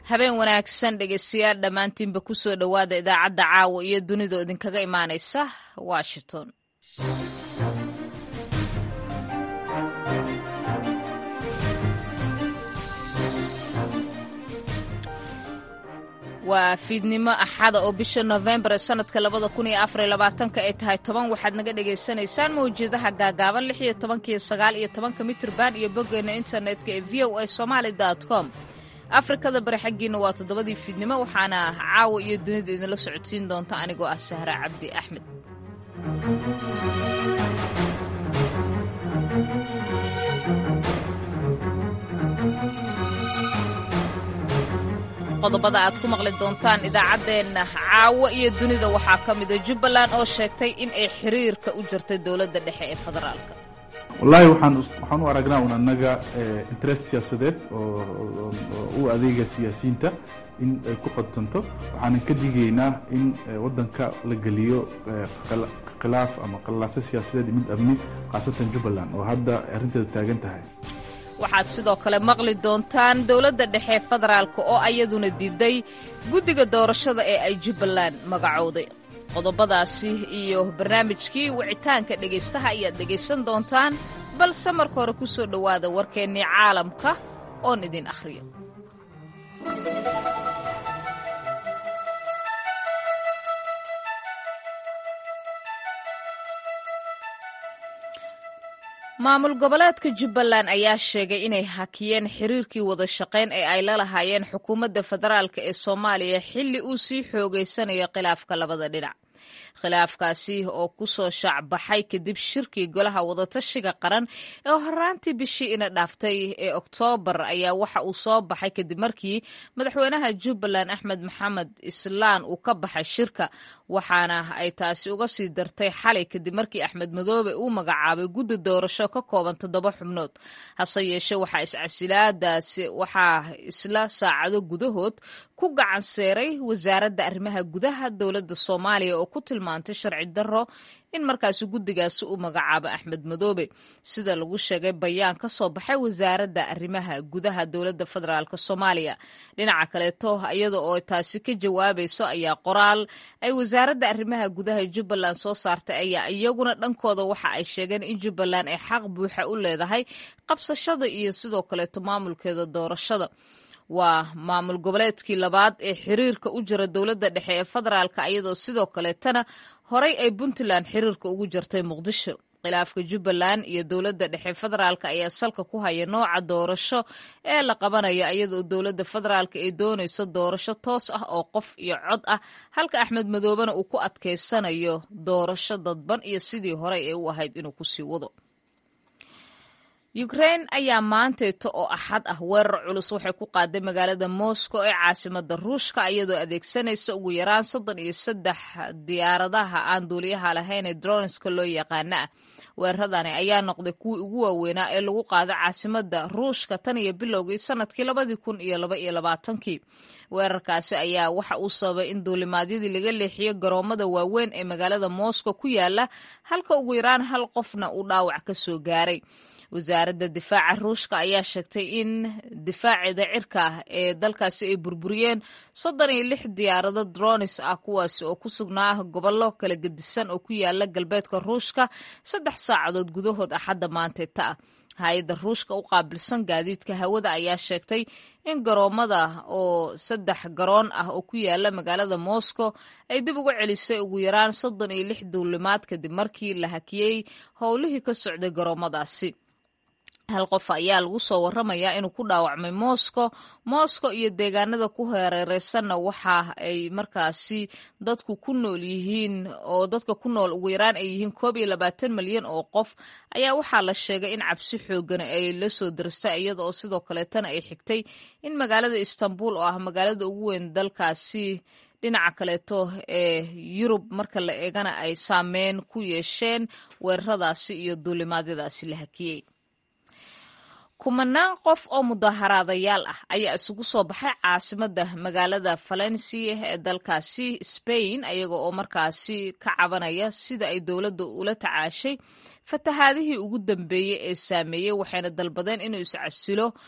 habeen wanaagsan dhegeystayaal dhammaantiinba ku soo dhowaada idaacadda caawa iyo dunidoo idinkaga imaanaysa washington waa fiidnimo axada oo bisha nofembar ee sanadka labada kun iyo afar iyo labaatanka ay tahay toban waxaad naga dhagaysanaysaan mawjadaha gaagaaban lix iyo tobankiiyo sagaal iyo tobanka mitrban iyo boggeena internetka ee v o a somaali com afrikada bari xaggiina waa toddobadii fiidnimo waxaana caawa iyo dunida idinla socodsiin doonta anigoo ah sahra cabdi axmed qodobada aad ku maqli doontaan idaacaddeenna caawo iyo dunida waxaa ka mida jubbaland oo sheegtay in ay xiriirka u jirtay dowladda dhexe ee federaalka wallaahi waxaan waxaan u aragnaa un annaga interest siyaasadeed oo u adeega siyaasiyiinta in ay ku qodsanto waxaanan ka digaynaa in waddanka la geliyo khilaaf ama qallaaso siyaasadeed mid amni khaasatan jubbaland oo hadda arrinteeda taagan tahay waxaad sidoo kale maqli doontaan dowladda dhexe federaalka oo ayaduna diiday guddiga doorashada ee ay jubbaland magacowday qodobadaasi iyo barnaamijkii wicitaanka dhegaystaha ayaad dhegaysan doontaan balse marka hore ku soo dhowaada warkeennii caalamka oon idin akhriyo maamul goboleedka jubbaland ayaa sheegay inay hakiyeen xiriirkii wada shaqayn ee ay la lahaayeen xukuumadda federaalk ee soomaaliya xilli uu sii xoogaysanayo khilaafka labada dhinac khilaafkaasi oo ku soo shaacbaxay kadib shirkii golaha wadatashiga qaran ee horaantii bishii ina dhaaftay ee oktoobar ayaa waxa uu soo baxay kadib markii madaxweynaha jubbaland axmed maxamed islaan uu ka baxay shirka waxaana ay taasi uga sii dartay xalay kadib markii axmed madoobe uu magacaabay guddi doorasho ka kooban toddoba xubnood hase yeeshee waxaa iscasilaadaasi waxaa isla saacado gudahood ku gacan seeray wasaaradda arrimaha gudaha dowladda soomaaliya oo ku tilmaantay sharci darro in markaasi guddigaasi uu magacaabo axmed madoobe sida lagu sheegay bayaan ka soo baxay wasaaradda arrimaha gudaha dowladda federaalk soomaaliya dhinaca kaleeto iyada oo taasi ka jawaabayso ayaa qoraal ay wasaaradda arrimaha gudaha jubbaland soo saartay ayaa iyaguna dhankooda waxa ay sheegeen in jubbaland ay xaq buuxa u leedahay qabsashada iyo sidoo kaleeto maamulkeeda doorashada waa maamul goboleedkii labaad ee xiriirka u jira dowladda dhexe ee federaalka iyadoo sidoo kaleetana horey ay puntland xiriirka ugu jirtay muqdisho khilaafka jubbaland iyo dowladda dhexe federaalka ayaa salka ku haya nooca doorasho ee la qabanaya iyadoo dowladda federaalka ay doonayso doorasho toos ah oo qof iyo cod ah halka axmed madoobena uu ku adkaysanayo doorasho dadban iyo sidii horey ee u ahayd inuu kusii wado ukrain ayaa maanteeto oo axad ah weerar culus waxay ku qaaday magaalada moscow ee caasimada ruushka iyadoo adeegsanaysa ugu yaraan soddon iyo saddex diyaaradaha aan duuliyaha lahayn ee dronska loo yaqaana ah weeraradani ayaa noqday kuwii ugu waaweynaa ee lagu qaaday caasimada ruushka tan iyo bilowgii sanadkii labadii kun iyo laba iyo labaatankii weerarkaasi ayaa waxa uu sababay in duulimaadyadii laga leexiyo garoomada waaweyn ee magaalada moscow ku yaala halka ugu yaraan hal qofna uu dhaawac ka soo gaaray wasaaradda difaaca ruushka ayaa sheegtay in difaaceeda cirka ah ee dalkaasi ay burburiyeen soddon iyo lix diyaarado dronis ah kuwaasi oo ku sugnaa gobollo kala gedisan oo ku yaala galbeedka ruushka saddex saacadood gudahood axadda maanteeta ah hay-adda ruushka u qaabilsan gaadiidka hawada ayaa sheegtay in garoomada oo saddex garoon ah oo ku yaala magaalada moscow ay dib uga celisay ugu yaraan soddon iyo lix duulimaad kadib markii la hakiyey howlihii ka socday garoomadaasi hal qof ayaa lagu soo waramayaa inuu ku dhaawacmay moscow moscow iyo deegaanada ku hareereysanna waxa ay markaasi dadku ku nool yihiin oo dadka ku nool ugu yaraan ay yihiin koob iyo labaatan malyan oo qof ayaa waxaa la sheegay in cabsi xoogan ay la soo diristay iyada oo sidoo kaleetana ay xigtay in magaalada istanbul oo ah magaalada ugu weyn dalkaasi dhinaca kaleeto ee yurub marka la eegana ay saameyn ku yeesheen weeraradaasi iyo duulimaadyadaasi la hakiyey kumanaan qof oo mudaharaadayaal ah ayaa isugu soo baxay caasimada magaalada valencia ee dalkaasi spain ayaga oo markaasi ka cabanaya sida ay dowladda ula tacaashay fatahaadihii ugu dambeeyey ee saameeyey waxayna dalbadeen inuu iscasilo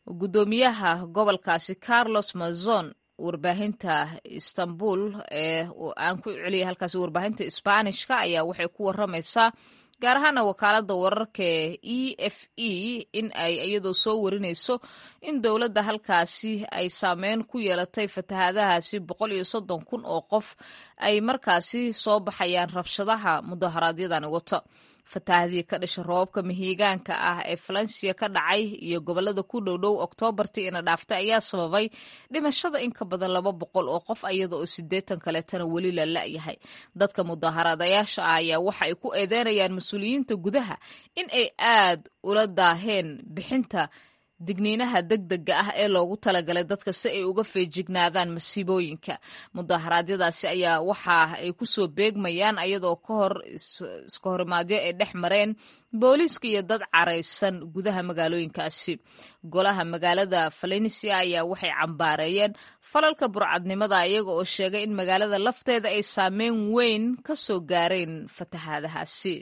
guddoomiyaha gobolkaasi carlos mazon warbaahinta istanbul ee aan ku celiyay halkaasi warbaahinta sbaanishka ayaa waxay ku waramaysaa gaar ahaana wakaaladda wararka e f e in ay iyadoo soo warinayso in dowladda halkaasi ay saameyn ku yeelatay fatahaadahaasi boqol iyo soddon kun oo qof ay markaasi soo baxayaan rabshadaha mudaharaadyadani wata fatahaadii ka dhasha roobabka mihigaanka ah ee falansiya ka dhacay iyo gobolada ku dhowdhow oktoobartii ina dhaaftay ayaa sababay dhimashada in ka badan laba boqol oo qof iyada oo sideetan kaleetana weli la la'yahay dadka mudaaharaadayaasha ah ayaa waxa ay ku eedeynayaan mas-uuliyiinta gudaha in ay aad ula daaheen bixinta digniinaha degdega ah ee loogu talagalay dadka si ay uga feejignaadaan masiibooyinka mudaharaadyadaasi ayaa waxa ay kusoo beegmayaan ayadoo ka hor iska horimaadyo ay dhex mareen booliiska iyo dad caraysan gudaha magaalooyinkaasi golaha magaalada falenisia ayaa waxay cambaareeyeen falalka burcadnimada iyaga oo sheegay in magaalada lafteeda ay saameyn weyn ka soo gaareen fatahaadahaasi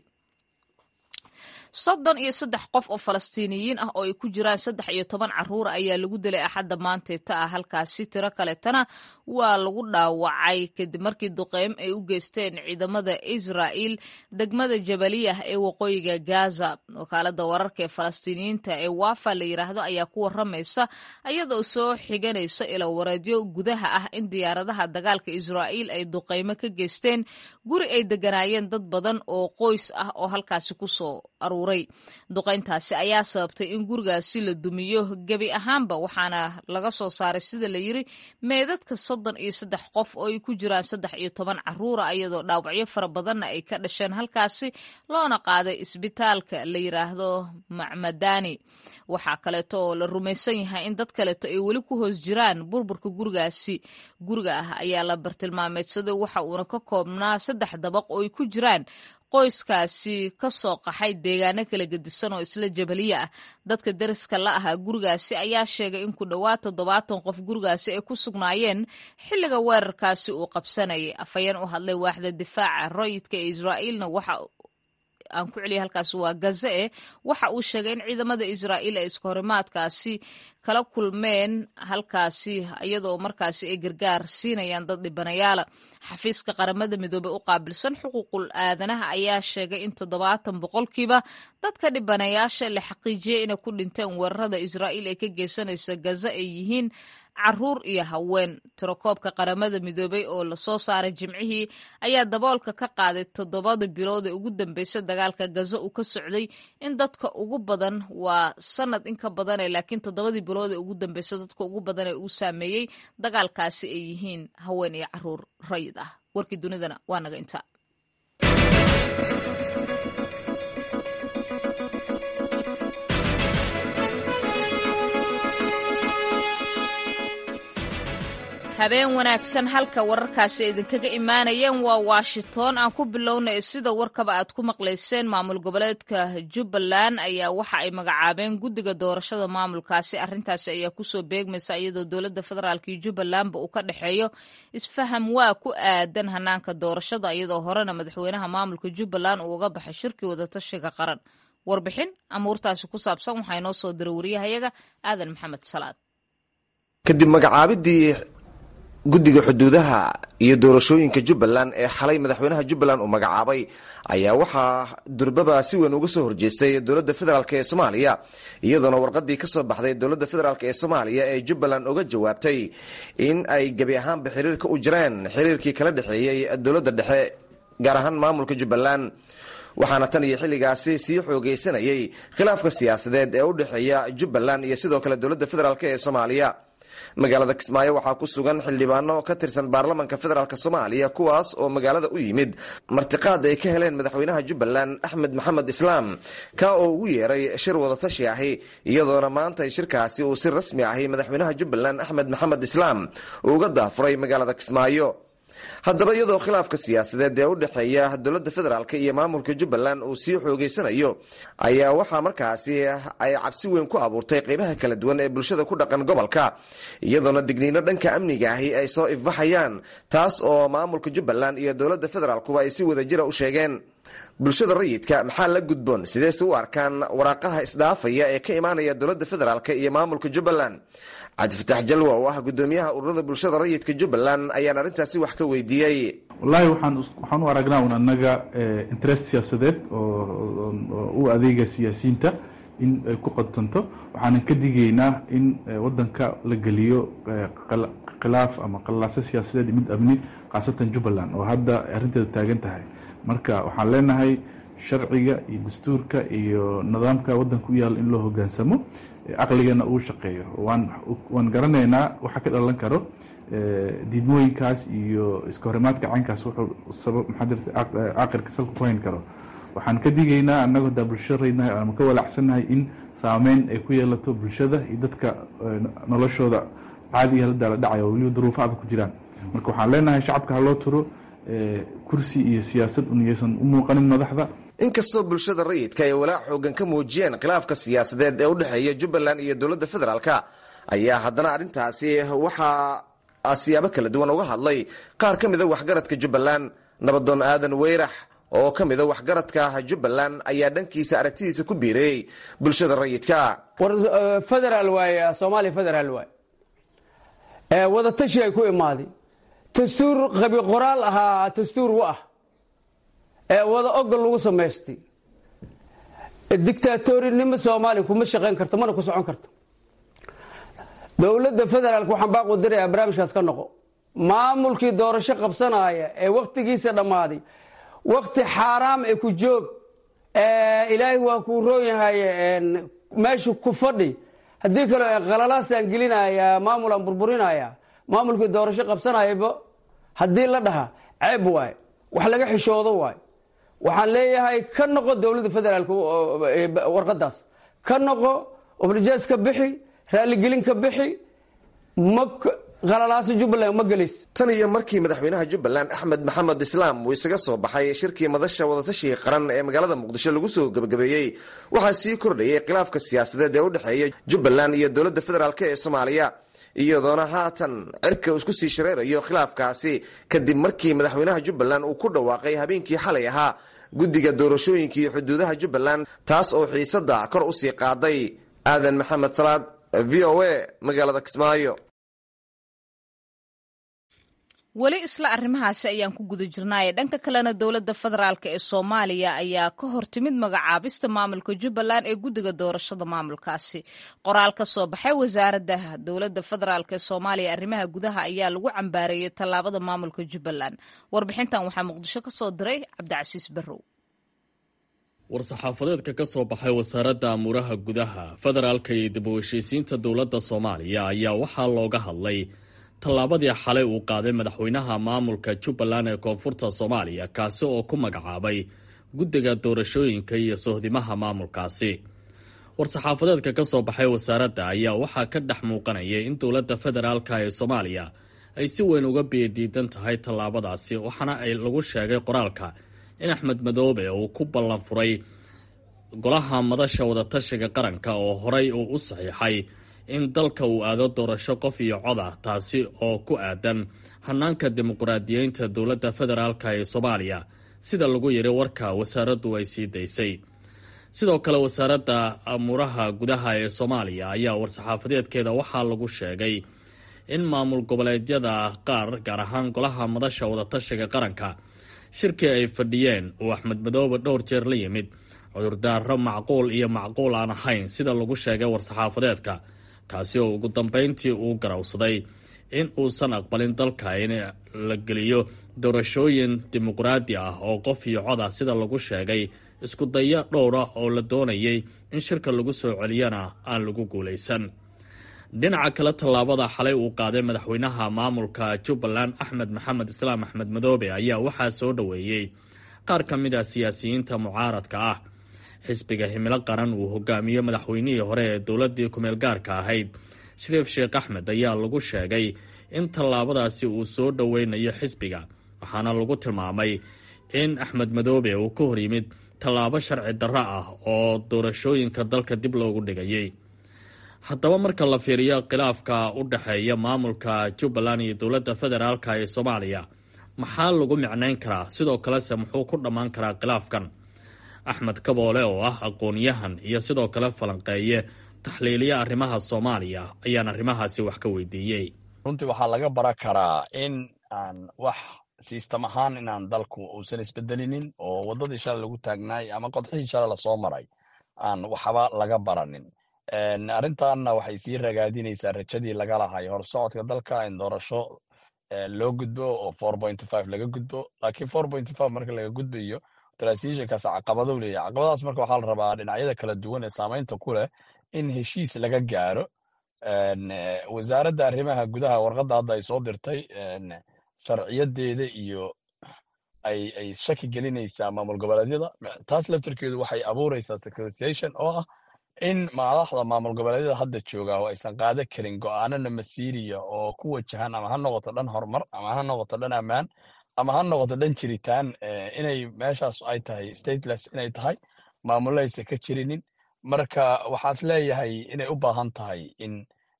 soddon iyo saddex qof oo falastiiniyiin ah oo ay ku jiraan saddex iyo toban caruura ayaa lagu dilay axadda maanteeta ah halkaasi tiro kaletana waa lagu dhaawacay kadib markii duqeym ay u geysteen ciidamada israa'il degmada jabaliyah ee waqooyiga gaza wakaalada wararka ee falastiiniyiinta ee wafa la yiraahdo ayaa ku waramaysa iyadoo soo xiganaysa ila wareedyo gudaha ah in diyaaradaha dagaalka israa'iil ay duqeymo ka geysteen guri ay deganaayeen dad badan oo qoys ah oo halkaasi kusoo aruuray duqayntaasi ayaa sababtay in gurigaasi la dumiyo gebi ahaanba waxaana laga soo saaray sida la yiri meedadka soddon iyo saddex qof oo ay ku jiraan saddex iyo toban caruura iyadoo dhaawacyo fara badanna ay ka dhasheen halkaasi loona qaaday isbitaalka la yiraahdo macmadani waxaa kaleeto oo la rumaysan yahay in dad kaleeto ay weli ku hoos jiraan burburka gurigaasi guriga ah ayaa la bartilmaameedsaday waxa uuna ka koobnaa saddex dabaq oo ay ku jiraan qoyskaasi ka soo qaxay deegaano kala gedisan oo isla jabaliya ah dadka deriska la ahaa gurigaasi ayaa sheegay in ku dhowaad toddobaatan qof gurigaasi ay ku sugnaayeen xilliga weerarkaasi uu qabsanayay afhayeen u hadlay waaxda difaaca royidka ee israa'iilna waxa aan ku celiyay halkaasi waa gaza e waxa uu sheegay in ciidamada israa'iil ay iskahorimaadkaasi kala kulmeen halkaasi iyadoo markaasi ay gargaar siinayaan dad dhibanayaala xafiiska qaramada midoobey u qaabilsan xuquuqul aadanaha ayaa sheegay in toddobaatan boqolkiiba dadka dhibanayaasha la xaqiijiyey inay ku dhinteen weerarada israa'iil ee ka geysanaysa gaza ay yihiin caruur iyo haween tirokoobka qaramada midoobey oo lasoo saaray jimcihii ayaa daboolka ka qaaday toddobada bilood ee ugu dambeysay dagaalka gaza uu ka socday in dadka ugu badan waa sanad in ka badane laakiin toddobadii bilood ee ugu dambeysay dadka ugu badan ee uu saameeyey dagaalkaasi ay yihiin haween iyo caruur rayid ah warkii dunidana waa naga inta habeen wanaagsan halka wararkaasi idinkaga imaanayeen waa washington aan ku bilownay sida warkaba aad ku maqlayseen maamul goboleedka jubbaland ayaa waxa ay magacaabeen guddiga doorashada maamulkaasi arrintaasi ayaa kusoo beegmaysa iyadoo dowladda federaalk iyo jubbalandba uu ka dhexeeyo isfaham waa ku aadan hanaanka doorashada iyadoo horena madaxweynaha maamulka jubbaland uu uga baxay shirkii wadatashiga qaran warbixin amuurtaasi ku saabsan waxaa inoo soo diray wariyahayaga aadan maxamed salaad kadib magacaabidii guddiga xuduudaha iyo doorashooyinka jubbaland ee xalay madaxweynaha jubbaland uu magacaabay ayaa waxaa durbaba si weyn uga soo horjeestay dowladda federaalk ee soomaaliya iyadoona warqadii ka soo baxday dowladda federaalk ee soomaaliya ee jubbaland uga jawaabtay in ay gebi ahaanba xiriirka u jireen xiriirkii kala dhexeeyey dowladda dhexe gaar ahaan maamulka jubbaland waxaana tan iyo xilligaasi sii xoogeysanayay khilaafka siyaasadeed ee u dhexeeya jubbaland iyo sidoo kale dowladda federaalk ee soomaaliya magaalada kismaayo waxaa ku sugan xildhibaano ka tirsan baarlamanka federaalk soomaaliya kuwaas oo magaalada u yimid martiqaad ay ka heleen madaxweynaha jubbaland axmed maxamed islaam ka oo ugu yeeray shir wadatashi ahi iyadoona maanta shirkaasi uu si rasmi ahi madaxweynaha jubbaland axmed maxamed islaam uu uga daafuray magaalada kismaayo haddaba iyadoo khilaafka siyaasadeed ee u dhexeeya dowladda federaalk iyo maamulka jubbaland uu sii xoogeysanayo ayaa waxaa markaasi ay cabsi weyn ku abuurtay qeybaha kala duwan ee bulshada ku dhaqan gobolka iyadoona digniino dhanka amniga ahi ay soo ifbaxayaan taas oo maamulka jubbaland iyo dowladda federaalkuba ay si wadajira u sheegeen bulshada rayidka maxaa la gudboon sideese u arkaan waraaqaha isdhaafaya ee ka imaanaya dowladda federaalk iyo maamulka jubbaland cabdifatax jalwa oo ah gudoomiyaha ururada bulshada rayidka jubbaland ayaan arrintaasi wax ka weydiiyey wallaahi waxaan waxaan u aragnaa un annaga interest siyaasadeed oo u adeega siyaasiyiinta in ay ku qodsanto waxaanan ka digaynaa in wadanka la geliyo khilaaf ama qallaaso siyaasadeed iyo mid amni khaasatan jubbaland oo hadda arrinteeda taagan tahay marka waxaan leenahay sharciga iyo dastuurka iyo nidaamka wadanka u yaalla in loo hogaansamo caqligana uu shaqeeyo waan waan garanaynaa waxa ka dhalan karo diidmooyinkaas iyo iska horimaadka caynkaas wuxuu sabab maxaa jirta caaqilka salka ku hayn karo waxaan ka digaynaa annago hadaa bulshada raydnahay ama ka walaacsannahay in saameyn ay ku yeelato bulshada iyo dadka noloshooda caadiga la daala dhacaya oo weliba duruufo adag ku jiraan marka waxaan leenahay shacabka ha loo turo kursi iyo siyaasad uniyaysan u muuqanin madaxda inkastoo bulshada rayidka ay walaac xoogan ka muujiyeen khilaafka siyaasadeed ee u dhexeeya jubbaland iyo dowladda federaalka ayaa haddana arrintaasi waxaa siyaabo kala duwan uga hadlay qaar ka mida waxgaradka jubbaland nabadoon aadan weyrax oo ka mida waxgaradka jubbaland ayaa dhankiisa aragtidiisa ku biireeyey bulshada rayidka war federaal waaye soomaaliya federaal waaye wadatashi ay ku imaaday dastuur qabi qoraal ahaa dastuur u ah ee wada ogol lagu samaystay dictaatorinimo soomaaliya kuma shaqayn karto mana ku socon karto dowladda federaalka waxaan baaq u dirayaa barnaamijkaas ka noqo maamulkii doorasho qabsanaya ee wakhtigiisa dhammaaday wakhti xaaraam ee ku joog ilaahay waa kuu roon yahay meesha ku fadhi haddii kale qalalaasaan gelinaya maamulaan burburinaya maamulkii doorasho qabsanayaba haddii la dhaha ceeb waaye wax laga xishoodo waaye waxaan leeyahay ka noqo dowladda federaalk warqadaas ka noqo oblijees ka bixi raaligelin ka bixi ma qalalaaso jubbaland ma gelays tan iyo markii madaxweynaha jubbaland axmed maxamed islaam uu isaga soo baxay shirkii madasha wadatashiga qaran ee magaalada muqdisho lagu soo gebagabeeyey waxaa sii kordhayay khilaafka siyaasadeed ee u dhexeeya jubbaland iyo dowladda federaalk ee soomaaliya iyadoona haatan cirka isku sii shareerayo khilaafkaasi kadib markii madaxweynaha jubbaland uu ku dhawaaqay habeenkii xalay ahaa guddiga doorashooyinka iyo xuduudaha jubbaland taas oo xiisada kor usii qaaday aadan maxamed salaad v o a magaalada kismaayo weli isla arrimahaasi ayaan ku guda jirnaaye dhanka kalena dowladda federaalk ee soomaaliya ayaa ka hortimid magacaabista maamulka jubbaland ee guddiga doorashada maamulkaasi qoraal ka soo baxay wasaaradda dowladda federaalk ee soomaaliya arrimaha gudaha ayaa lagu cambaareeyey tallaabada maamulka jubbaland warbixintan waxaa muqdisho ka soo diray cabdicasiis barrow war-saxaafadeedka ka soo baxay wasaaradda amuuraha gudaha federaalka iyo dib u heshiisiinta dowladda soomaaliya ayaa waxaa looga hadlay tallaabadii xalay uu qaaday madaxweynaha maamulka jubbaland ee koonfurta soomaaliya kaasi oo ku magacaabay guddiga doorashooyinka iyo sohdimaha maamulkaasi war-saxaafadeedka ka soo baxay wasaaradda ayaa waxaa ka dhex muuqanayay in dowladda federaalka ee soomaaliya ay si weyn uga biyadiidan tahay tallaabadaasi waxaana ay lagu sheegay qoraalka in axmed madoobe uu ku ballan furay golaha madasha wadatashiga qaranka oo horay uu u saxiixay in dalka uu aado doorasho qof iyo cod ah taasi oo ku aadan hanaanka dimuqraadiyeynta dowladda federaalk ee soomaaliya sida lagu yiri warka wasaaraddu ay sii daysay sidoo kale wasaaradda amuuraha gudaha ee soomaaliya ayaa war-saxaafadeedkeeda waxaa lagu sheegay in maamul goboleedyada qaar gaar ahaan golaha madasha wadatashiga qaranka shirkii ay fadhiyeen uu axmed madoobe dhowr jeer la yimid cudurdaaro macquul iyo macquul aan ahayn sida lagu sheegay war-saxaafadeedka kaasi oo ugu dambeyntii uu garawsaday in uusan aqbalin dalka in la geliyo doorashooyin dimuqraadi ah oo qof iyo cod ah sida lagu sheegay isku daya dhowra oo la doonayay in shirka lagu soo celiyana aan lagu guulaysan dhinaca kale tallaabada xalay uu qaaday madaxweynaha maamulka jubbaland axmed maxamed islaam axmed madoobe ayaa waxaa soo dhoweeyey qaar ka mid a siyaasiyiinta mucaaradka ah xisbiga himilo qaran uu hogaamiyo madaxweynihii hore ee dowladii kumeel gaarka ahayd shariif sheekh axmed ayaa lagu sheegay in tallaabadaasi uu soo dhoweynayo xisbiga waxaana lagu tilmaamay in axmed madoobe uu ka horyimid tallaabo sharci darro ah oo doorashooyinka dalka dib loogu dhigayay haddaba marka la fiiriyo khilaafka u dhexeeya maamulka jubbaland iyo dowladda federaalk ee soomaaliya maxaa lagu micnayn karaa sidoo kalese muxuu ku dhammaan karaa khilaafkan axmed kaboole oo ah aqoon-yahan iyo sidoo kale falanqeeye taxliiliya arrimaha soomaaliya ayaan arrimahaasi wax ka weydiiyey runtii waxaa laga bara karaa in aan wax siistam ahaan inaan dalku uusan isbedelinin oo waddadii shalay lagu taagnaay ama qodxihii shalay lasoo maray aan waxba laga baranin arrintanna waxay sii ragaadinaysaa rajadii laga lahay horsocodka dalka in doorasho loo gudbo oo four point five laga gudbo laakiin four point five marka laga gudbayo transitionkaas caqabado leeyahy caqabadaas marka waxaa la rabaa dhinacyada kala duwan ee saameynta ku leh in heshiis laga gaaro wasaaradda arrimaha gudaha warqadda hadda ay soo dirtay sharciyadeeda iyo ay ay shaki gelinaysaa maamul goboleedyada taas laftirkeedu waxay abuureysaa securitization oo ah in madaxda maamul goboleedyada hadda jooga oo aysan qaada karin go-aanana masiiriya oo ku wajahan ama ha noqoto dhan horumar ama ha noqoto dhan ammaan ama ha noqoto dhan jiritaan inay meeshaas ay tahay stateless inay tahay maamulaysa ka jirinin marka waxaas leeyahay inay u baahan tahay in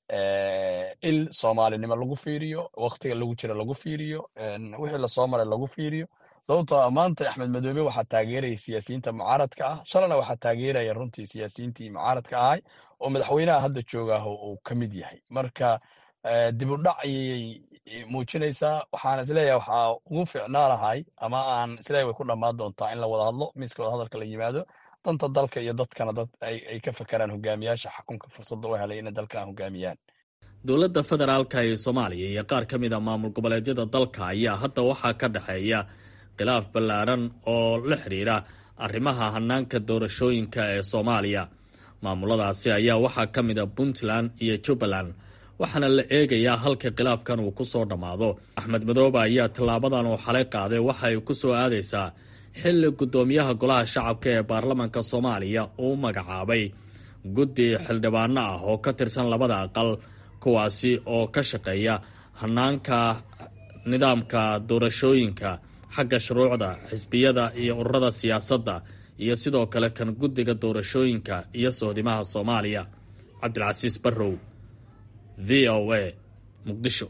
il soomaalinimo lagu fiiriyo waktiga lagu jira lagu fiiriyo wixii lasoo maray lagu fiiriyo sababtoo maanta axmed madoobe waxaa taageeraya siyaasiyiinta mucaaradka ah shalana waxaa taageeraya runtii siyaasiyiintii mucaaradka ahay oo madaxweynaha hadda joogaah uu ka mid yahay marka dib u dhac ayay muujinaysaa waxaan isleeyahay waxaa ugu ficnaanahay ama aan isleeyahay way ku dhammaan doontaa in la wada hadlo miiska wada hadalka la yimaado danta dalka iyo dadkana dad ay ka fakeraan hogaamiyaasha xakunka fursadda u helay inay dalkan hogaamiyaan dowladda federaalka ee soomaaliya iyo qaar ka mid a maamul goboleedyada dalka ayaa hadda waxaa ka dhexeeya khilaaf ballaaran oo la xidhiira arrimaha hanaanka doorashooyinka ee soomaaliya maamuladaasi ayaa waxaa ka mid a puntland iyo jubbaland waxaana la eegayaa halka khilaafkan uu ku soo dhammaado axmed madoobe ayaa tallaabadan uu xalay qaaday waxa ay ku soo aadaysaa xilli guddoomiyaha golaha shacabka ee baarlamaanka soomaaliya uu magacaabay guddi xildhibaano ah oo ka tirsan labada aqal kuwaasi oo ka shaqeeya hanaanka nidaamka doorashooyinka xagga shuruucda xisbiyada iyo ururada siyaasadda iyo sidoo kale kan guddiga doorashooyinka iyo sohdimaha soomaaliya cabdilcasiis barrow v o a muqdisho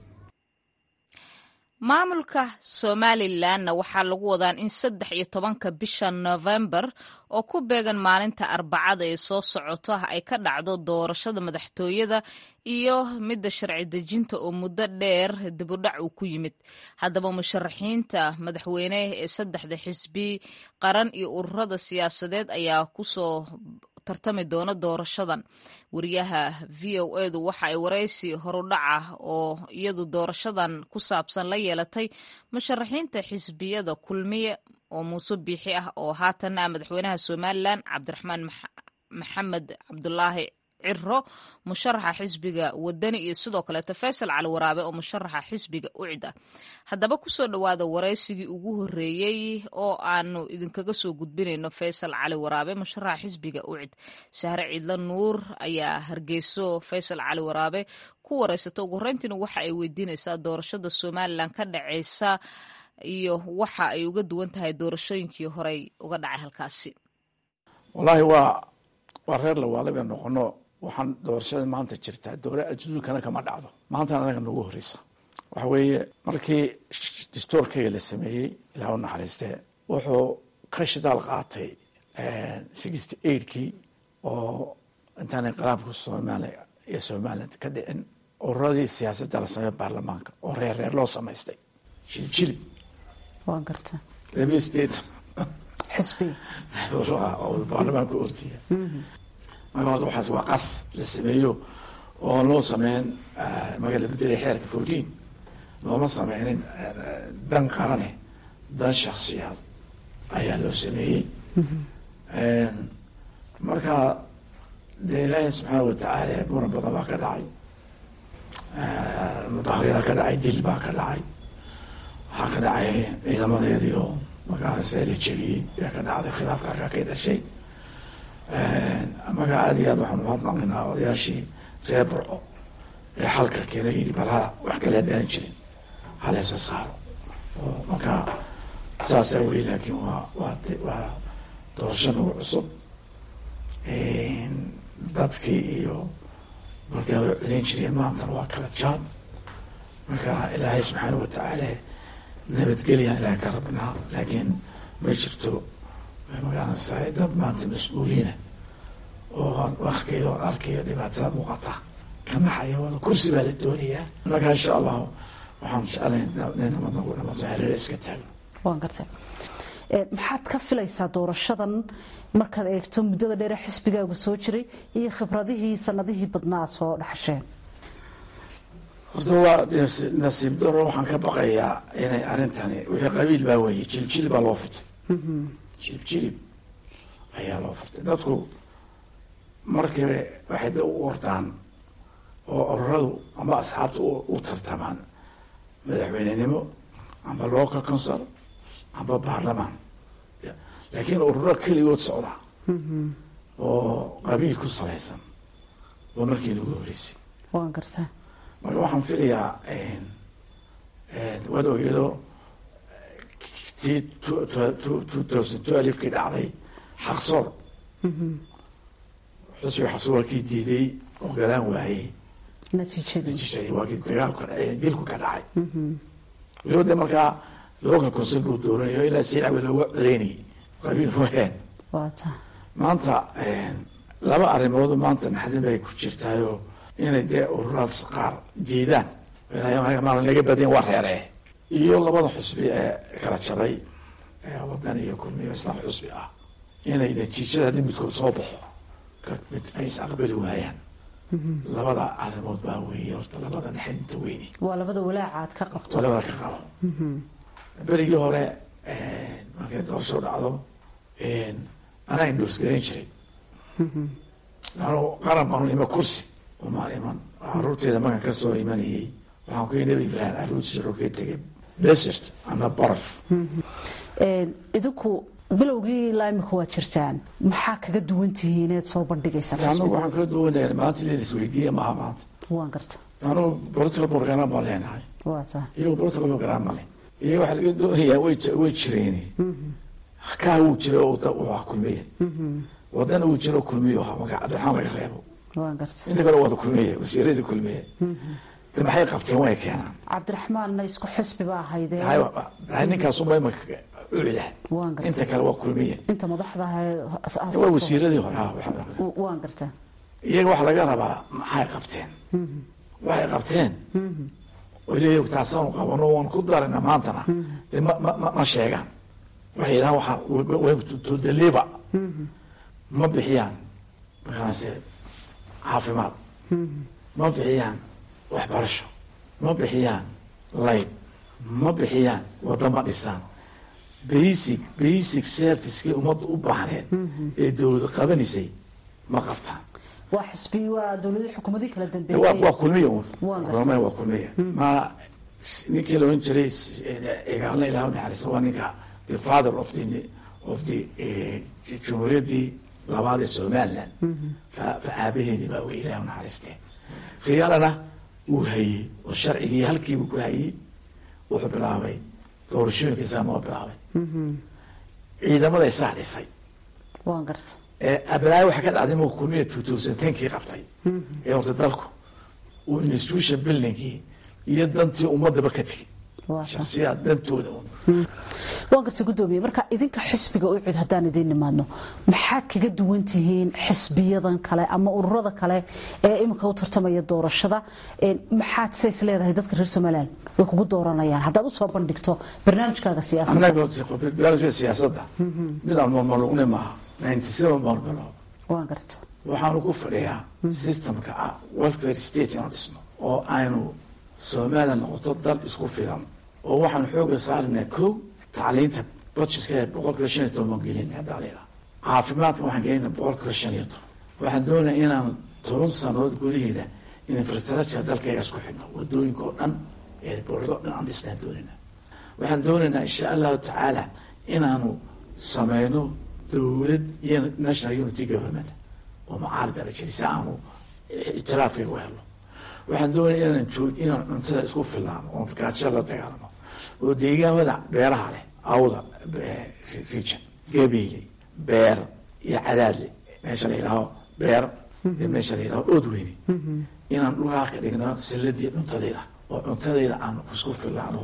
maamulka somalilanna waxaa lagu wadaan in saddex iyo tobanka bisha novembar oo ku beegan maalinta arbacada ee soo socoto ay ka dhacdo doorashada madaxtooyada iyo midda sharci dejinta oo muddo dheer dibudhac uu ku yimid haddaba musharaxiinta madaxweyne ee saddexda xisbi qaran iyo ururada siyaasadeed ayaa kusoo tartami doona doorashadan wariyaha v o edu waxa ay waraysi horudhaca oo iyadu doorashadan ku saabsan la yeelatay musharaxiinta xisbiyada kulmiye oo muuse biixi ah oo haatanna ah madaxweynaha somalilan cabdiraxmaan maxamed cabdulaahi ciro musharaxa xisbiga wadani iyo sidoo kaleeto faysal cali waraabe oo musharaxa xisbiga ucid ah haddaba kusoo dhowaada waraysigii ugu horeeyey oo aanu idinkaga soo gudbinayno faysal cali waraabe musharaxa xisbiga ucid shahre ciidla nuur ayaa hargeyso faysal cali waraabe ku wareysata ugu horeyntiina waxa ay weydiinaysaa doorashada somalilan ka dhaceysa iyo waxa ay uga duwan tahay doorashooyinkii horey uga dhacay halkaasi wallaahi waa waa reer lawaale bay noqono waxaan doorashada maanta jirtaa doora adduunkana kama dhacdo maantana anaga noogu horeysa waxa weeye markii dastoorkayga la sameeyey ilaah u naxariistee wuxuu ka shidaal qaatay sixty eightkii oo intaan inqilaabka soomaaliya iyo somaliland ka dhicin ururadii siyaasadda la sameeya baarlamaanka oo reer reer loo samaystay jiljilib waa garta labiyo sideed xisbi oo baarlamaanka ortiya marka waxaas waa qas la sameeyo oo loo sameyn maga la bedelay xeerka fourteen looma sameynin dan qarane dan shaksiyaad ayaa loo sameeyey marka dee ilaahi subxaana watacaala muran badan baa ka dhacay mudaharayaa ka dhacay dil baa ka dhacay waxaa ka dhacay ciidamadeedii oo markaas la jebiyey yaa ka dhacday khilaafka halkaa kay dhashay marka aada iyo aad waxaan umahadnaqaynaa odayaashii reer burco ee xalka keena yidhi bal ha wax kale hadaan jirin haleysa saaro oo marka saasaa weli laakiin waa waa waa doorasho nagu cusub dadkii iyo markaa way codayn jireen maantana waa kala jaan marka ilaahay subxaana watacaala nabadgelyan ilaah ka rabnaa laakiin ma jirto magaranaysaa dad maanta mas-uuliina oo arkayo arkayo dhibaatada muuqata ka naxaya wada kursi baa la doonayaa marka insha allahu waxaan jeclayn in nabad nagu dhamato hareere iska taagno waan gartay maxaad ka filaysaa doorashadan markaad eegto muddada dheere xisbigaagu soo jiray iyo khibradihii sanadihii badnaa aad soo dhaxasheen horta waa nasiib daro waxaan ka baqayaa inay arrintani wixii qabiil baa weeye jiljil baa loo furtay jiljilib ayaa loo furtay dadku markiiba waxay da u ordaan oo ururadu ama asxaabta u tartamaan madaxweynenimo amba local council amba baarlamaan laakiin ururo keligood socda oo qabiil ku salaysan waa markii nagu horeysay waan gartaa marka waxaan filayaa waad ogeedo tii two thousand twelvekii dhacday xaqsoor xusbi xaqsoor waa kii diiday oo galaan waayey natiijadii natiijadii waa kii dagaalku dilku ka dhacay weliba de markaa local council buu dooranayo ilaa siicawe looga codeynayay qabiil waheen waa taa maanta laba arrimood maanta naxdin bay ku jirtaayoo inay dee ururadas qaar diidaan maalin laga badin waa reeree iyo labada xusbi ee kala jabay wadan iyo kulmiyo islam xusbi ah inay natiijada haddii midkood soo baxo mid ays aqbali waayaan labada arrimood baa weeye horta labada naxdinta weyne waa labada walaaca aad ka qabto waa labada ka qabo berigii hore markay doorasho dhacdo anaa indhoosgarayn jiray anu qaran baanu ima kursi umaan iman caruurteeda magan ka soo imanayay waxaan ku nabi ibraahim aruusi wuxuu ka tegay desert ama baraf idinku bilowgii ilaa imika waad jirtaan maxaa kaga duwan tihiin inaad soo bandhigaysaan anagu waxaan kaga duwanaya maanta leen isweydiiya maaha maanta waan garta anugu political program baan leenahay waa taa iyagu political program male iyaga waxaa laga doonayaa way way jireen kaa wuu jira oo waa kulmiya wadana uu jiro kulmiyo magaca abdiraxmaan laga reebo waan garta inta kale wada kulmiye wasiiradii kulmiye de maxay qabteen way keenaan cabdiraxmaanna isku xisbi baa ahaydee maxay ninkaasuma imaka ucidah waan garta inta kale waa kulmiye inta madaxda ahaa waa wasiiradii hore ah waan garta iyaga waxa laga rabaa maxay qabteen waxay qabteen leeyahay taasaanu qabano waan ku darayna maantana de ma ma ma sheegaan waxay yidhahaan waxa to deliver ma bixiyaan markaase caafimaad ma bixiyaan waxbarasho ma bixiyaan layb ma bixiyaan waddo ma dhisaan basic basic servicekii ummadda u baahneed ee dowlad qabanaysay ma qabtaan waa xisbi waa dowladii xukuumadii kala waa dambeeyey waa kulmiya un Waan gartay. kulmaya waa kulmiya ma ninkii la oran jiray igaalna ilaah u naxariista waa ninka the father of the of the eh, jumhuuriyaddii labaad ee somaliland fa fa aabaheedii baa wey ilaah u naxariistee khiyaalana wuu hayey oo sharcigii halkiibu ku hayey wuxuu bilaabay doorashooyinka isaga noo bilaabay ciidamada isaa dhisay waan garta abalaayo waxaa ka dhacday marka kulmiya two thousand tenkii qabtay ee horta dalku uu institution buildingkii iyo dantii ummadaba ka tegey waa taa shaksiyaad dantooda un waan garta guddoomiye marka idinka xisbiga u cid haddaan idiin nimaadno maxaad kaga duwan tihiin xisbiyadan kale ama ururada kale ee imika u tartamaya doorashada Een, maxaad says leedahay dadka reer somaliland way kugu dooranayaan haddaad usoo bandhigto barnaamijkaaga siyaasadda annaga barnaamijka siyaasadda midaan marmalugne maaha ninety seven marmalo waan garta waxaanu ku fadhiyaa systemka ah welfare state inaan dhisno oo aynu somaliland noqoto dal isku filan oo waxaanu xooga saarinaa kow tacliinta budgetka boqolkiiba shan iyo toban gelin haddaa la yidhaha caafimaadka waxaan gelinaa boqolkiiba shan iyo toban waxaan doonaya inaan toban sanadood gudaheeda in infrastructure dalkayga isku xidhno wadooyinka oo dhan eerboordo dhan aan dhisnaan doonayna waxaan doonaynaa insha allahu tacaala inaanu sameyno dowlad iyo national unity government oo macaarida la jiri si aanu ictiraafkayga u helno waxaan doonaya inaan joog inaan cuntada isku filaano oon gaajo la dagaalamo oo deegaamada beeraha leh awda region gabeyle beer iyo cadaadle meesha la yidhaaho beer iyo meesha la yidhaho oodweyne inaan dhulkaa ka dhigno salladii cuntadayda oo cuntadayda aan isku filaano horta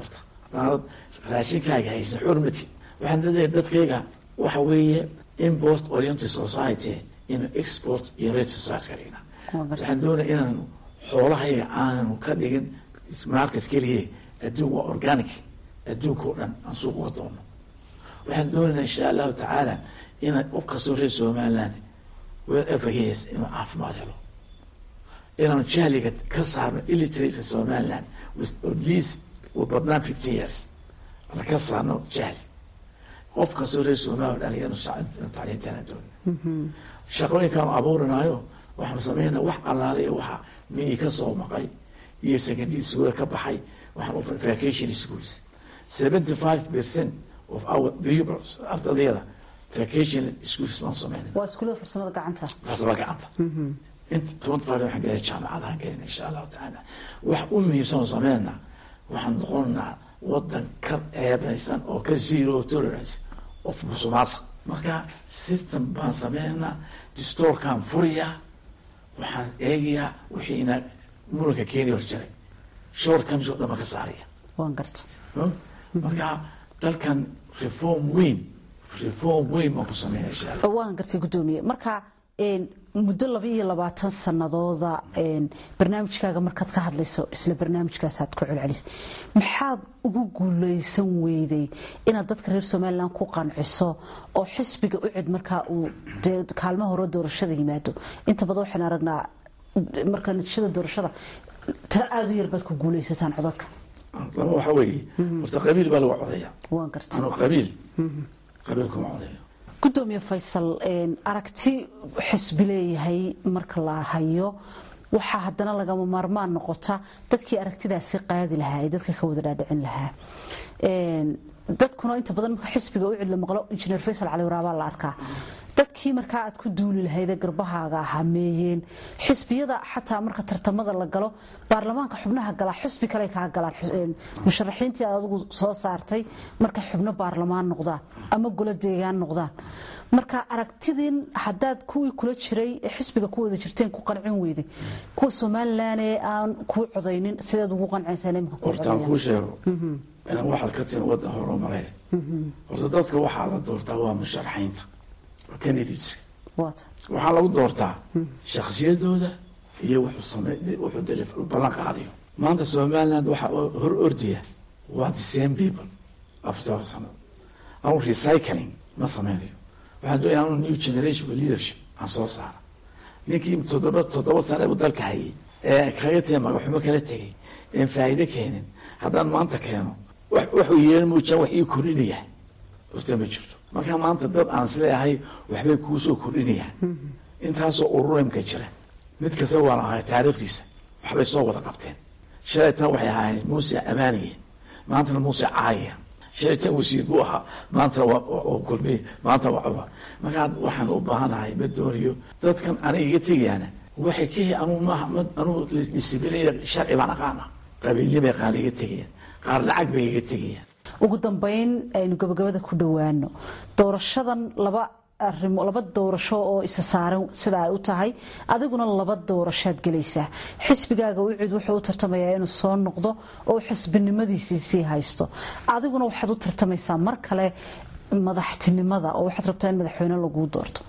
hadaanad raashinkaaga haysan xurmatid waxaan leedahay dadkayga waxa weeye import oriented society inuu export united society ka dhigna waxaan doonaya inaanu xoolahayga aanu ka dhigin market keliye adduun waa organic adduunka o dhan aan suuq uga doono waxaan doonaynaa insha allahu tacaala ina qof kastoo reer somaliland wherever he is inuu caafimaad helo inaanu jahliga ka saarno illiteratka somaliland with at least badnaan fifty years ana ka saarno jahli qof kastoo reer somaliland dhalinyaro tacliintaana doona shaqooyinkaanu abuurinayo waxaanu sameynaa wax allaale iyo waxa miyi ka soo maqay iyo secondary school ka baxay waxaan u vacation schools seventy five percent of our pupils ardadayada vacation schools baan sameynay waa iskuulada farsamada gacanta farsama gacanta inta twenty five waxaan gelay jaamacadahan gelina insha allahu tacaala wax u muhiimsan oo sameynaa waxaan noqonaa wadan ka ceebaysan oo ka zero tolerance of musumaasa marka system baan sameynaa distoorkaan furiyaa waxaan eegayaa wixii ina muranka keeni hor jiray short comes oo dhan baan ka saaraya waan garta marka dalkan reform weyn reform weyn baan ku sameynaya insha allah waan gartay guddoomiye marka muddo laba iyo labaatan sanadooda barnaamijkaaga markaad ka hadlayso isla barnaamijkaasaad ku celcelis maxaad ugu guuleysan weyday inaad dadka reer somalilan ku qanciso oo xisbiga u cid markaa uu dee kaalmaha hore doorashada yimaado inta badan waxaan aragnaa marka natiijada doorashada tiro aada u yar baad ku guuleysataan codadka laba waxa weeye horta qabiil baa lagu codeeya waan gartay anuu qabiil qabiil kuma codeeyo gudoomiye faysal aragti xisbi leeyahay marka la hayo waxaa haddana lagama maarmaan noqota dadkii aragtidaasi qaadi lahaa ee dadka ka wada dhaadhicin lahaa dadkuna inta badan marka xisbiga u cidla maqlo injineer faysal cali waraabaa la arkaa dadkii markaa aad ku duuli lahayd ee garbahaaga ahaa meeyeen xisbiyada xataa marka tartamada la galo baarlamaanka xubnaha galaa xisbi kale kaa galaan musharaxiintii aad adigu soo saartay markay xubno baarlamaan noqdaan ama golo deegaan noqdaan marka aragtidin haddaad kuwii kula jiray ee xisbiga ku wada jirteen ku qancin weyday kuwa somalilan ee aan kuu codaynin sideed ugu qancaysaa imika ku hortaan kuu sheego inaan waxaad ka timi waddan horumare horta dadka waxaa la doortaa waa musharaxiinta waa candidateska waxaa lagu doortaa shakhsiyadooda iyo wuxuu ballan qaadayo maanta somaliland waxaa hor ordaya waa the same people after sanad anu recycling ma sameynayo waxaan doonaya anu new generation leadership aan soo saara ninkii toddoba toddoba sane buu dalka hayay ee kaga tegay magaxumo kala tegay een faa'iido keenin haddaan maanta keeno waxuu yeelan muujaan wax ii kordhinaya horta ma jirto markaa maanta dad aan isleeyahay waxbay kuu soo kordhinayaan intaasoo ururimka jira mid kasta waan ahay taariikhdiisa waxbay soo wada qabteen shalaytan waxay ahaayeen muuse amaanayeen maantana muuse caayayaan shalaytan wasiir buu ahaa maantana waa kulmiye maanta waa markaa waxaan u baahanahay ma doonayo dadkan aniga iga tegayaana waxay ka anuu maaha anuu disiblinaya sharci baan aqaana qabiilnimay qaar iga tegayaan qaar lacag bay iga tegayaan ugu dambeyn aynu gabagabada ku dhowaano doorashadan laba arimo laba doorasho oo isa saaran sida ay u tahay adiguna laba doorashaad gelaysaa xisbigaaga ucid wuxuu u tartamayaa inuu soo noqdo oo xisbinimadiisii sii haysto adiguna waxaad u tartamaysaa mar kale madaxtinimada oo waxaad rabtaa in madaxweyne laguu doorto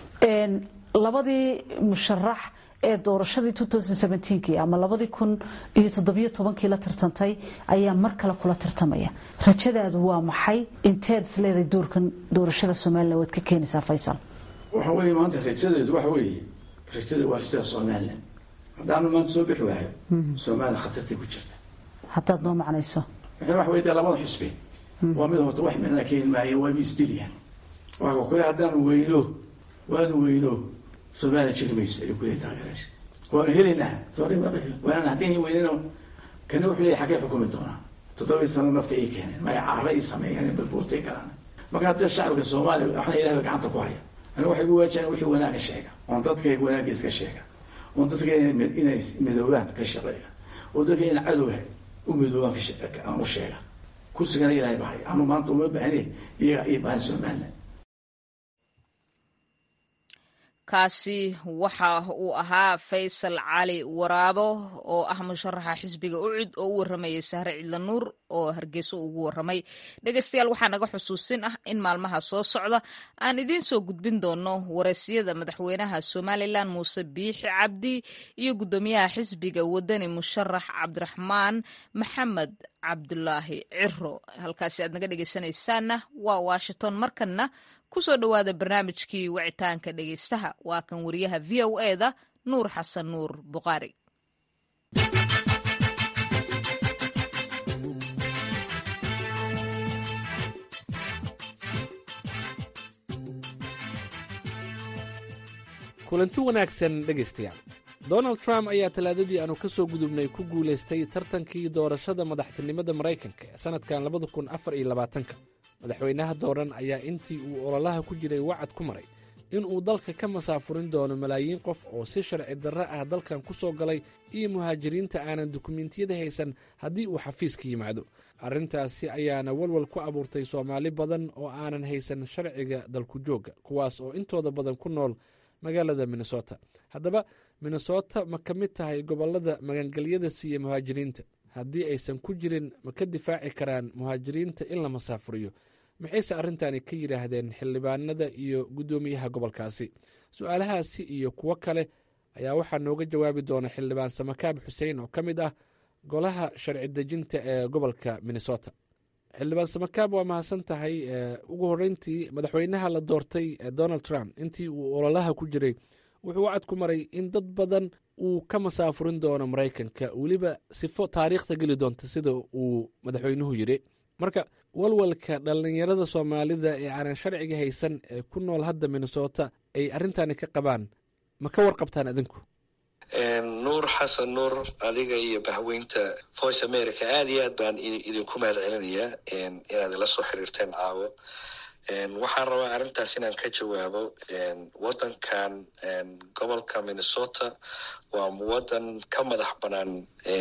labadii musharax ee doorashadii kii ama labadii kun iyo toddobiyo tobankii la tartantay ayaa mar kale kula tartamaya rajadaadu waa maxay inteed isleedahay doorkan doorashada somalilan waad ka keenaysaa faysal waxa weeye maanta rajadeedu waxa weeye rajada waa rajada somalilan haddaanu maanta soo bixi waayo somalilan khatartay ku jirta haddaad noo macnayso waxa weye dee labada xusbi waa mid horta wax micnaa keeni maayo waa isdilyaan waa kule haddaanu weyno waanu weyno somalilan jiri mayso ayuu kuleeyahay taageerayaasha waanu helaynaa waanaan haddii weynano kana wuxuu leeyahay xaggee xukumi doonaa toddobai sano nafta ay keeneen magay caara ay sameeyeen balbuurtay galaan marka haddii shacabka soomaaliya waxna ilahay ba gacanta ku haya aniga waxay ugu waajaheen wixii wanaaga sheega oon dadka wanaagga iska sheega oon dadka inay midoobaan ka shaqeeya oo dadka inay cadowga u midoobaan aan u sheega kursigana ilahay ba haya anu maanta uma baahne iyaga ii baahan somaliland kaasi waxa uu ahaa faysal cali waraabo oo ah musharaxa xisbiga ucid oo u waramayay sahre cidla nuur oo hargeyso ugu waramay dhegeystayaal waxaa naga xusuusin ah in maalmaha soo socda aan idiin soo gudbin doono wareysiyada madaxweynaha somalilan muuse biixi cabdi iyo guddoomiyaha xisbiga wadani musharax cabdiraxmaan maxamed cabdulaahi ciro halkaasi aad naga dhegeysanaysaanna waa washington markanna kusoo dhowaada barnaamijkii wicitaanka dhegeystaha waa kan wariyaha v o eda nuur xasan nuur buqaari kulanti wanaagsan dhegaystayaal donald trump ayaa talaadadii aanu ka soo gudubnay ku guulaystay tartankii doorashada madaxtinimada maraykanka ee sannadkan labada kun afar iyo labaatanka madaxweynaha dooran ayaa intii uu ololaha ku jiray wacad ku maray inuu dalka ka masaafurin doono malaayiin qof oo si sharci darre ah dalkan ku soo galay iyo muhaajiriinta aanan dukumentiyada haysan haddii uu xafiiska yimaado arrintaasi ayaana walwal ku abuurtay soomaali badan oo aanan haysan sharciga dalku joogga kuwaas oo intooda badan ku nool magaalada minnesota haddaba minnesota ma ka mid tahay gobollada magangelyada siiya muhaajiriinta haddii aysan ku jirin ma ka difaaci karaan muhaajiriinta in la masaafuriyo maxayse arrintani ka yidhaahdeen xildhibaanada iyo guddoomiyaha gobolkaasi su-aalahaasi iyo kuwo kale ayaa waxaa nooga jawaabi doona xildhibaan samakaab xuseen oo ka mid ah golaha sharci dejinta ee gobolka minnesota xildhibaan samakaab waa mahadsan tahay ugu horreyntii madaxweynaha la doortay donald trump intii uu ololaha ku jiray wuxuu wacad ku maray in dad badan uu ka masaafurin doono maraykanka weliba sifo taariikhda geli doonta sida uu madaxweynuhu yidhi marka walwalka dhallinyarada soomaalida ee aanan sharciga haysan ee ku nool hadda minnesota ay arrintani ka qabaan ma ka warqabtaan adinku nuur xasan nuur adiga iyo bahweynta voice america aad iyo aad baan idinku mahad celinayaa inaad ila soo xiriirteen caawo waxaan rabaa arrintaas inaan ka jawaabo waddankan gobolka minnesota waa waddan ka madax banaan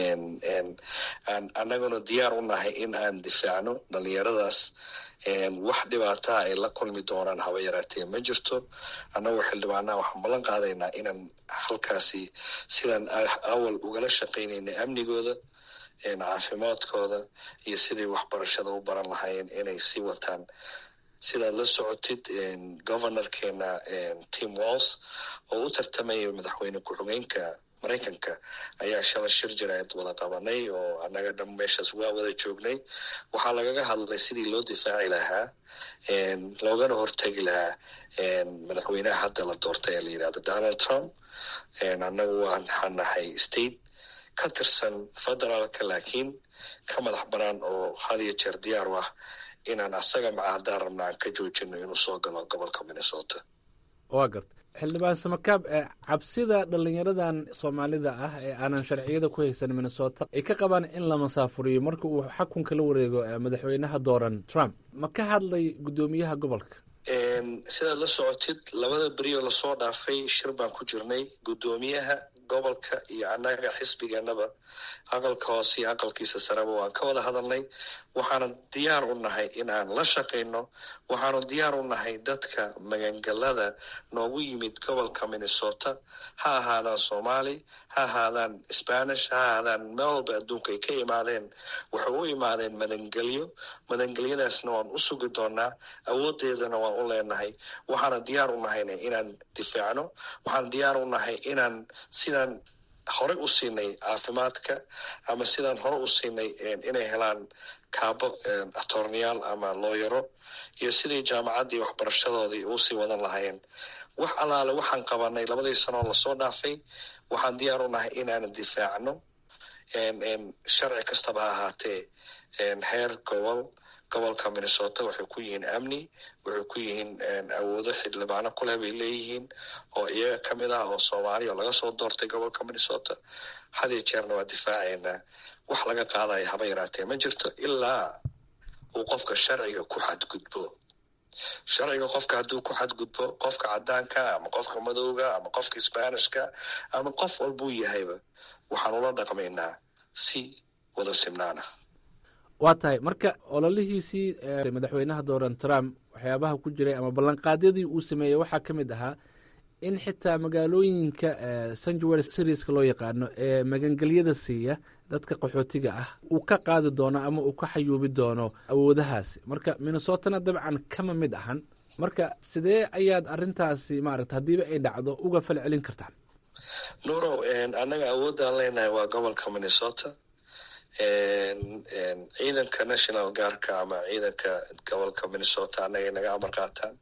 aan annaguna diyaar u nahay in aan difaacno dhalinyaradaas wax dhibaataa ay la kulmi doonaan haba yaraatee ma jirto annagoo xildhibaanaha waxaan ballan qaadaynaa inaan halkaasi sidaan awal ugala shaqaynayna amnigooda caafimaadkooda iyo siday waxbarashada u baran lahaayeen inay sii wataan sidaad la socotid governorkeena tim walls oo u tartamaya madaxweyne ku-xigeenka maraykanka ayaa shala shir jaraa'id wada qabanay oo annaga dham meeshaas waa wada joognay waxaa lagaga hadlay sidii loo difaaci lahaa loogana hortegi lahaa madaxweynaha hadda la doortay ee la yidhahdo donald trump annagu waxaan nahay state ka tirsan federaalka laakiin ka madax banaan oo had iyo jeer diyaar u ah inaan asaga maca haddaan rabna aan ka joojino inuu soo galo gobolka minnesota waa garta xildhibaan samakaab cabsida dhalinyaradan soomaalida ah ee aanan sharciyada ku haysan minnesota ay ka qabaan in la masaafuriyo marka uu xakunka la wareego madaxweynaha dooran trump ma ka hadlay guddoomiyaha gobolka sidaad la socotid labada berioo lasoo dhaafay shir baan ku jirnay guddoomiyaha gobolka iyo annaga xisbigeenaba aqalka hoose iyo aqalkiisa sareba waan ka wada hadalnay waxaanu diyaar u nahay in aan la shaqayno waxaanu diyaar u nahay dadka magangalada noogu yimid gobolka minnesota ha ahaadaan soomaali ha ahaadaan spanish ha ahaadaan meel walba adduunka ay ka imaadeen waxay u imaadeen madangelyo madangelyadaasna waan u sugi doonaa awoodeedana waan u leenahay waxaana diyaar u nahayna inaan difaacno waxaan diyaar u nahay inaan sidaan horey u siinay caafimaadka ama sidaan hore u siinay inay helaan kaabo atorneyaal ama looyaro iyo sidai jaamacaddii waxbarashadoodii usii wadan lahaayeen wax allaale waxaan qabanay labadii sanoo lasoo dhaafay waxaan diyaar u nahay inaanan difaacno sharci kastaba ha ahaatee heer gobol gobolka minnesota waxay ku yihiin amni waxay ku yihiin awoodo xildhibaano kuleh bay leeyihiin oo iyaga ka mid ah oo soomaaliya oo laga soo doortay gobolka minnesota had iyo jeerna waa difaacaynaa wax laga qaadaya haba yaraatee ma jirto ilaa uu qofka sharciga ku xadgudbo sharciga qofka hadduu ku xadgudbo qofka cadaanka ama qofka madowga ama qofka sbanishka ama qof walbuu yahayba waxaan ula dhaqmaynaa si wada simnaana waa tahay marka ololihiisii madaxweynaha dooran trump waxyaabaha ku jiray ama ballanqaadyadii uu sameeyey waxaa ka mid ahaa in xitaa magaalooyinka sanjuary serieska loo yaqaano ee magangelyada siiya dadka qaxootiga ah uu ka qaadi doono ama uu ka xayuubi doono awoodahaasi marka minnesotana dabcan kama mid ahan marka sidee ayaad arintaasi maaragta haddiiba ay dhacdo uga fal celin kartaan nuurow annaga awoodaan leenahay waa gobolka minnesota ciidanka national guardka ama ciidanka gobolka minnesota annaga naga amar qaataan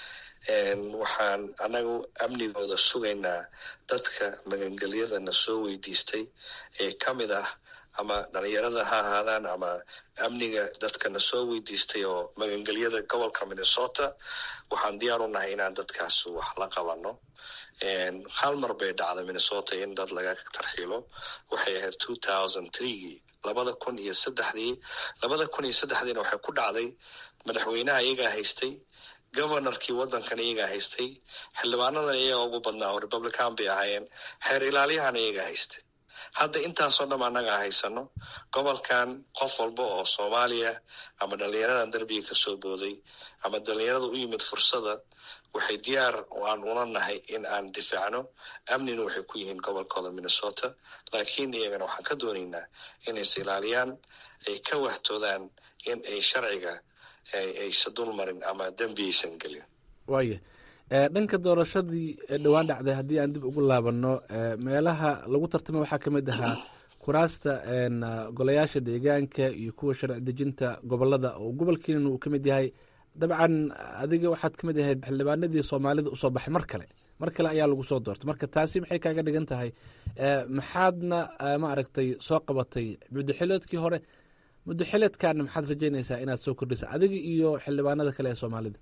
waxaan annagu amnigooda sugaynaa dadka magangelyadana soo weydiistay ee ka mid ah ama dhalinyarada ha ahaadaan ama amniga dadkana soo weydiistay oo magangelyada gobolka minnesota waxaan diyaar u nahay inaan dadkaas wax la qabano hal mar bay dhacday minnesota in dad laga tarxiilo waxay ahayd two thousand threegii labada kun iyo saddexdii labada kun iyo saddexdiina waxay ku dhacday madaxweynaha iyagaa haystay governorkii waddankan iyagaa haystay xildhibaanadan iyaga ugu badnaa oo republican bay ahaayeen xeer ilaaliyahana iyagaa haystay hadda intaasoo dham annagaa haysano gobolkan qof walba oo soomaaliya ama dhalinyaradan derbiga kasoo booday ama dhalinyarada u yimid fursada waxay diyaar aan una nahay in aan difaacno amnina waxay ku yihiin gobolkooda minnesota laakiin iyagana waxaan ka doonaynaa inays ilaaliyaan ay ka wahtoodaan in ay sharciga aysa dulmarin ama dembi aysan gelin waaya dhanka doorashadii dhowaan dhacday haddii aan dib ugu laabano meelaha lagu tartamay waxaa ka mid ahaa kuraasta golayaasha deegaanka iyo kuwa sharci dejinta gobolada oo gobolkiina uu ka mid yahay dabcan adiga waxaad ka mid ahayd xildhibaanadii soomaalida usoo baxay mar kale mar kale ayaa lagu soo doortay marka taasi maxay kaaga dhigan tahay maxaadna maaragtay soo qabatay muddoxileedkii hore muddoxileedkaana maxaad rajeynaysaa inaad soo kordhisa adiga iyo xildhibaanada kale ee soomaalida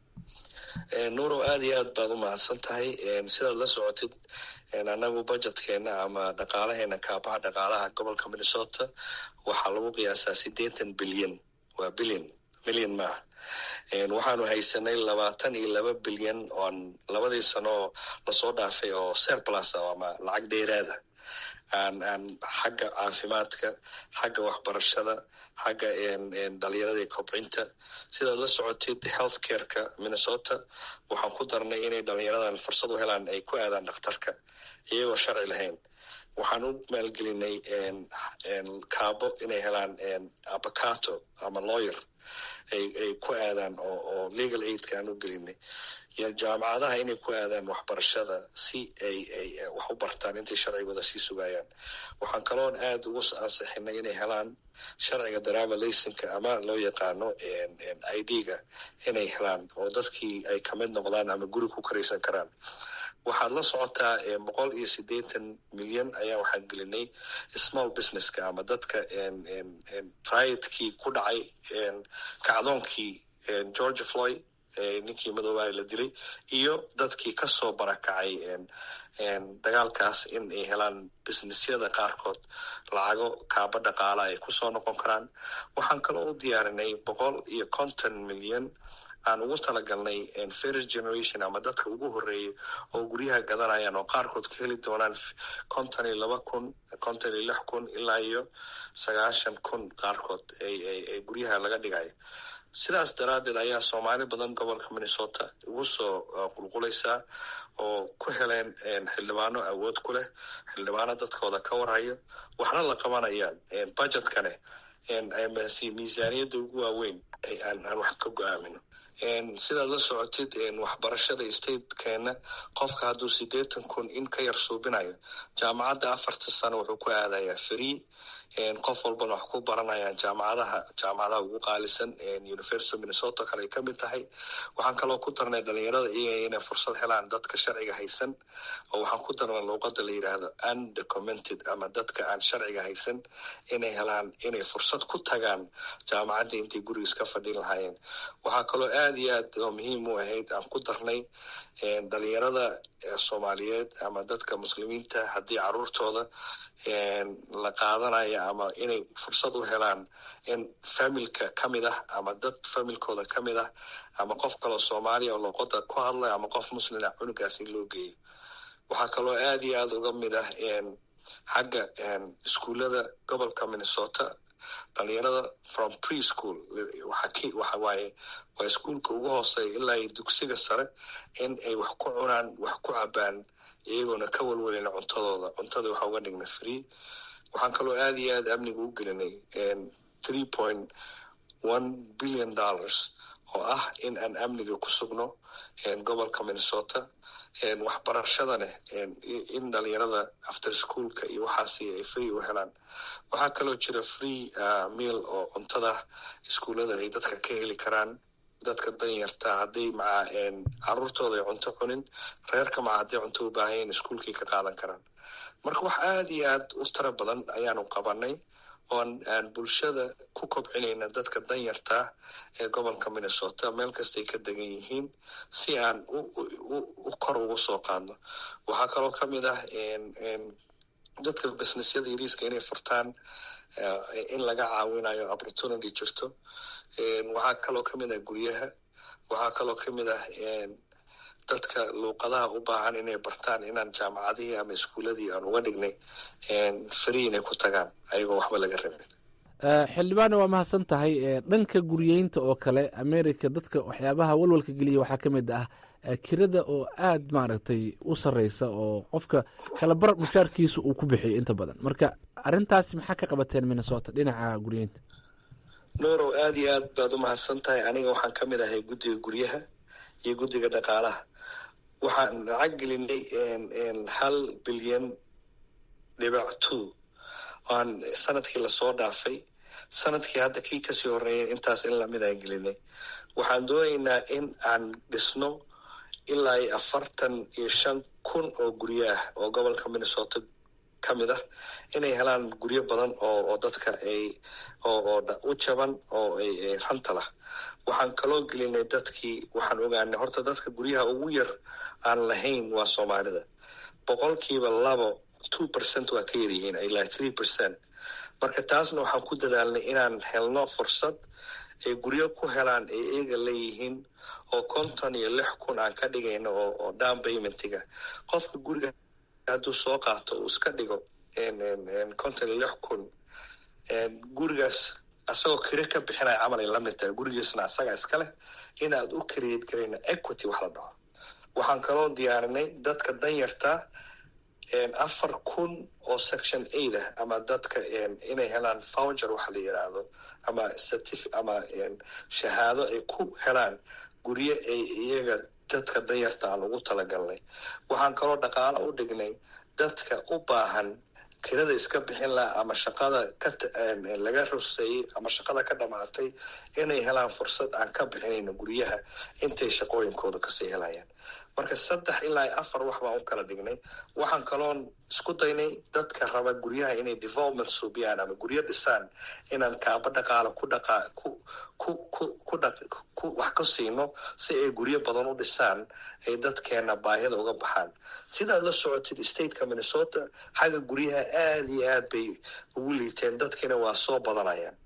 nuurow aada iyo aad baad u mahadsan tahay sidaad la socotid annagu budjetkeena ama dhaqaalaheena kaabaha dhaqaalaha gobolka minnesota waxaa lagu qiyaasaa siddeetan bilyan waa bilyan milyan maaha waxaanu haysanay labaatan iyo laba bilyan oon labadii sano oo lasoo dhaafay oo serplus ama lacag dheeraada aan aan xagga caafimaadka xagga waxbarashada xagga dhalinyarada iyo kobcinta sidaad la socotid health careka minnesota waxaan ku darnay inay dhalinyaradan fursad u helaan ay ku aadaan dhakhtarka iyagoo sharci lahayn waxaan u maalgelinay kaabo inay helaan abacato ama lawyer ay ay ku aadaan oo oo legal aidka aan u gelinay iyo jaamacadaha inay ku aadaan waxbarashada si ay ay wax u bartaan intay sharcigooda sii sugayaan waxaan kaloon aada ugu ansixinay inay helaan sharciga driver laysinka ama loo yaqaano i d-ga inay helaan oo dadkii ay kamid noqdaan ama guri ku karaysan karaan waxaad la socotaa boqol iyo siddeetan milyan ayaa waxaan gelinay small businesska ama dadka riadkii ku dhacay kacdoonkii georgia floyd ninkii madoobaha la dilay iyo dadkii kasoo barakacay dagaalkaas in ay helaan businessyada qaarkood lacago kaaba dhaqaala ay kusoo noqon karaan waxaan kaloo u diyaarinay boqol iyo konton milyan aan ugu talagalnay first generation ama dadka ugu horeeyay oo guryaha gadanayaan oo qaarkood ka heli doonaan konton iyo laba kun konton iyo lix kun ilaa iyo sagaashan kun qaarkood ay guryaha laga dhigayo sidaas daraaddeed ayaa soomaali badan gobolka minnesota ugu soo qulqulaysaa oo ku heleen xildhibaano awood ku leh xildhibaano dadkooda ka warhayo waxna la qabanayaan budgetkane miisaaniyadda ugu waaweyn aan wax ka go-aamino sidaad la socotid waxbarashada statekeena qofka hadduu siddeetan kun in ka yar suubinayo jaamacadda afarta sano wuxuu ku aadayaa free qof walbana wax ku baranayaan jaamacadaha jaamacadaha ugu qaalisan university minnesota kale ay ka mid tahay waxaan kaloo ku darnay dhalinyarada iyaga inay fursad helaan dadka sharciga haysan oo waxaan ku darnay luuqada la yidhaahdo undocumented ama dadka aan sharciga haysan inay helaan inay fursad ku tagaan jaamacadda intay gurigiis ka fadhin lahaayeen waxaa kaloo aada iyo aad oo muhiim u ahayd aan ku darnay dhalinyarada soomaaliyeed ama dadka muslimiinta haddii caruurtooda la qaadanaya ama inay fursad u helaan in familka ka mid ah ama dad familkooda ka mid ah ama qof kaloo soomaaliya oo luqada ku hadlay ama qof muslin ah cunugaas in loo geeyo waxaa kaloo aada iyo aada uga mid ah xagga iskuullada gobolka minnesota dhalinyarada from pre school waxa waaye waa iskuolka ugu hooseeya ilaa iyo dugsiga sare in ay wax ku cunaan wax ku cabaan iyagoona ka walwalina cuntadooda cuntada waxaa uga dhigna free waxaan kaloo aad iyo aad amniga u gelinay three point one billion dollars oo ah in aan amniga ku sugno gobolka minnesota waxbarashadane in dhalinyarada after schoolka iyo waxaasi ay free u helaan waxaa kaloo jira free meal oo cuntada iskuullada ay dadka ka heli karaan dadka danyarta hadday maca caruurtooda ay cunto cunin reerka maca hadday cunto u baahanyaen iskuulkii ka qaadan karaan marka wax aad iyo aad u tara badan ayaanu qabanay oon aan bulshada ku kobcinayna dadka danyartaa ee gobolka minnesota meel kastay ka degan yihiin si aan u kor ugu soo qaadno waxaa kaloo ka mid ah dadka businessyada yariiska inay furtaan in laga caawinayo opportunity jirto waxaa kaloo ka mid ah guryaha waxaa kaloo ka mid ah dadka luuqadaha u baahan inay bartaan inaan jaamacadihii ama iskuuladii aan uga dhignay free inay ku tagaan ayagoo waxba laga rabin xildhibaane waa mahadsan tahay dhanka guryeynta oo kale america dadka waxyaabaha walwalka geliya waxaa ka mid ah kirada oo aad maaragtay u sarreysa oo qofka kala bar mushaarkiisa uu ku bixiyo inta badan marka arrintaasi maxaa ka qabateen minnesota dhinaca guryeynta nuurow aad iyo aad baad u mahadsan tahay aniga waxaan ka mid ahay guddiga guryaha iyo guddiga dhaqaalaha waxaan lacag gelinay hal bilyan dhibac two aan sanadkii lasoo dhaafay sanadkii hadda kii kasii horeeyay intaas in lamid aan gelinay waxaan doonaynaa in aan dhisno ilaa iyo afartan iyo shan kun oo guryo ah oo gobolka minnesota ka mid ah inay helaan guryo badan oo oo dadka ay oo oo u jaban oo ay ranta lah waxaan kaloo gelinay dadkii waxaan ogaanay horta dadka guryaha ugu yar aan lahayn waa soomaalida boqolkiiba labo two percent waa ka yaryihiin ilaa three percent marka taasna waxaan ku dadaalnay inaan helno fursad ay guryo ku helaan ay eega leeyihiin oo konton iyo lix kun aan ka dhigayno oo oo down paymentiga qofka guriga hadduu soo qaato uu iska dhigo konton iyo lix kun gurigaas asagoo kire ka bixinaya camal ay lamid tahay gurigiisna asaga iska leh inaad u create garayna equity wax la dhaho waxaan kaloo diyaarinay dadka danyarta afar kun oo section aid ah ama dadka inay helaan voucher waxa la yiraahdo ama certif ama shahaado ay ku helaan guryo ay iyaga dadka danyarta aan ugu talagalnay waxaan kaloo dhaqaalo u dhignay dadka u baahan kirada iska bixin laha ama shaqada kalaga ruseeyey ama shaqada ka dhamaatay inay helaan fursad aan ka bixinayno guryaha intay shaqooyinkooda kasii helayaan marka saddex ilaa afar wax baan u kala dhignay waxaan kaloon isku daynay dadka raba guryaha inay development suubiyaan ama guryo dhisaan inaan kaaba dhaqaala ku dhaqa ku ku ku ku dha ku wax ku siino si ay guryo badan u dhisaan ay dadkeena baahida uga baxaan sidaad la socotid stateka minnesota xagga guryaha aada iyo aad bay ugu liiteen dadkiina waa soo badanayaan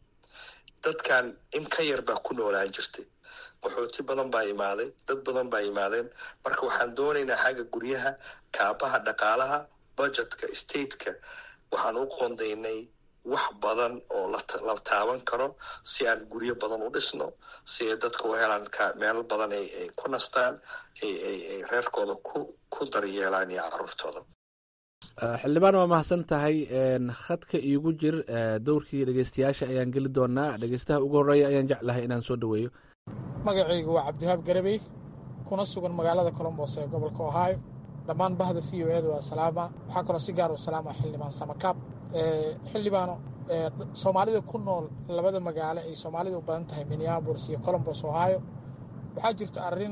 dadkan in ka yar baa ku noolaan jirtay qaxooti badan baa imaaday dad badan baa imaadeen marka waxaan doonaynaa xagga guryaha kaabaha dhaqaalaha budgetka stateka waxaan u qoondaynay wax badan oo la taaban karo si aan guryo badan u dhisno si ay dadka u helaan meelo badan ay ku nastaan ay reerkooda ku ku daryeelaan iyo caruurtooda xildhibaan waa mahadsan tahay khadka iigu jir dowrkii dhegeystayaasha ayaan geli doonaa dhegeystaha ugu horeeya ayaan jeclahay inaan soo dhoweeyo magacaygu waa cabdiwahaab garabey kuna sugan magaalada colombos ee gobolka ohio dhammaan bahda v o eeda waa salaama waxaa kaloo si gaar u salaama xildhibaan samakaab xildhibaano soomaalida ku nool labada magaalo ay soomaalida u badan tahay minneabolis iyo colombos ohio waxaa jirta arrin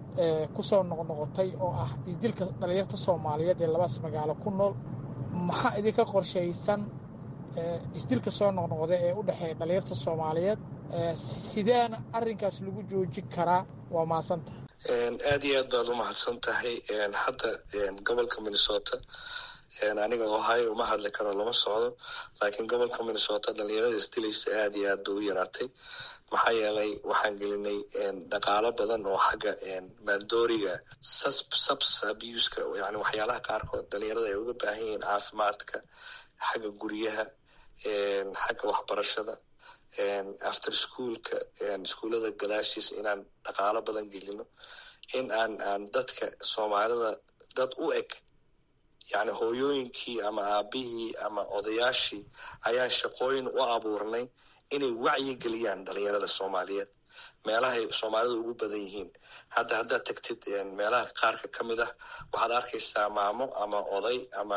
ku soo noqnoqotay oo ah isdilka dhallinyarta soomaaliyeed ee labadaas magaalo ku nool maxaa idinka qorshaysan isdilka soo noqnoqda ee u dhexeeya dhallinyarta soomaaliyeed sideena arrinkaas lagu joojin karaa waa mahadsantahay aad iyo aad baad u mahadsan tahay hadda gobolka minnesota aniga ohio uma hadli karo lama socdo laakiin gobolka minnesota dhalinyarada isdilaysa aad iyo aad bay u yaraatay maxaa yeelay waxaan gelinay dhaqaalo badan oo xagga maandooriga subs abuska yani waxyaalaha qaarkood dhalinyarada ay uga baahan yihiin caafimaadka xagga guryaha xagga waxbarashada after schoolka iskuullada gadaashiisa inaan dhaqaalo badan gelino in aan aan dadka soomaalida dad u eg yacni hooyooyinkii ama aabihii ama odayaashii ayaan shaqooyin u abuurnay inay wacyi geliyaan dhalinyarada soomaaliyeed meelahay soomaalida ugu badan yihiin hadda haddaad tagtid meelaha qaarka ka mid ah waxaad arkaysaa maamo ama oday ama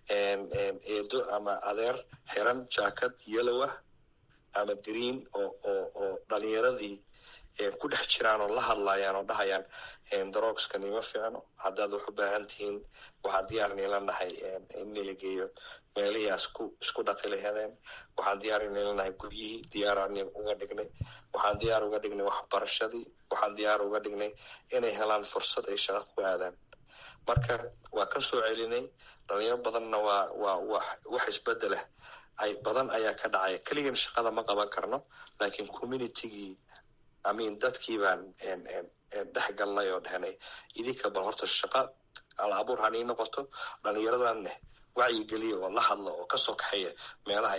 eedo ama adeer xiran jaakad yellow ah ama green oo oo oo dhalinyaradii ku dhex jiraan oo la hadlayaan oo dhahayaan darogskani ma fiicno haddaad wax u baahan tihiin waxaa diyaar niila nahay in nila geeyo meelihii asku isku dhaqi lahadeen waxaan diyaar niila nahay guryihii diyaaraan uga dhignay waxaan diyaar uga dhignay waxbarashadii waxaan diyaar uga dhignay inay helaan fursad ay shaqo ku aadaan marka waa ka soo celinay dhalinyaro badanna waa waa wa wax isbedelah ay badan ayaa ka dhacaya keligan shaqada ma qaban karno laakiin communitygii amin dadkii baan dhex galnay oo dhehnay idinka bal horta shaqa al abuur hanii noqoto dhalinyaradaneh wacyigeliya oo la hadla oo kasoo kaxeeya meelaha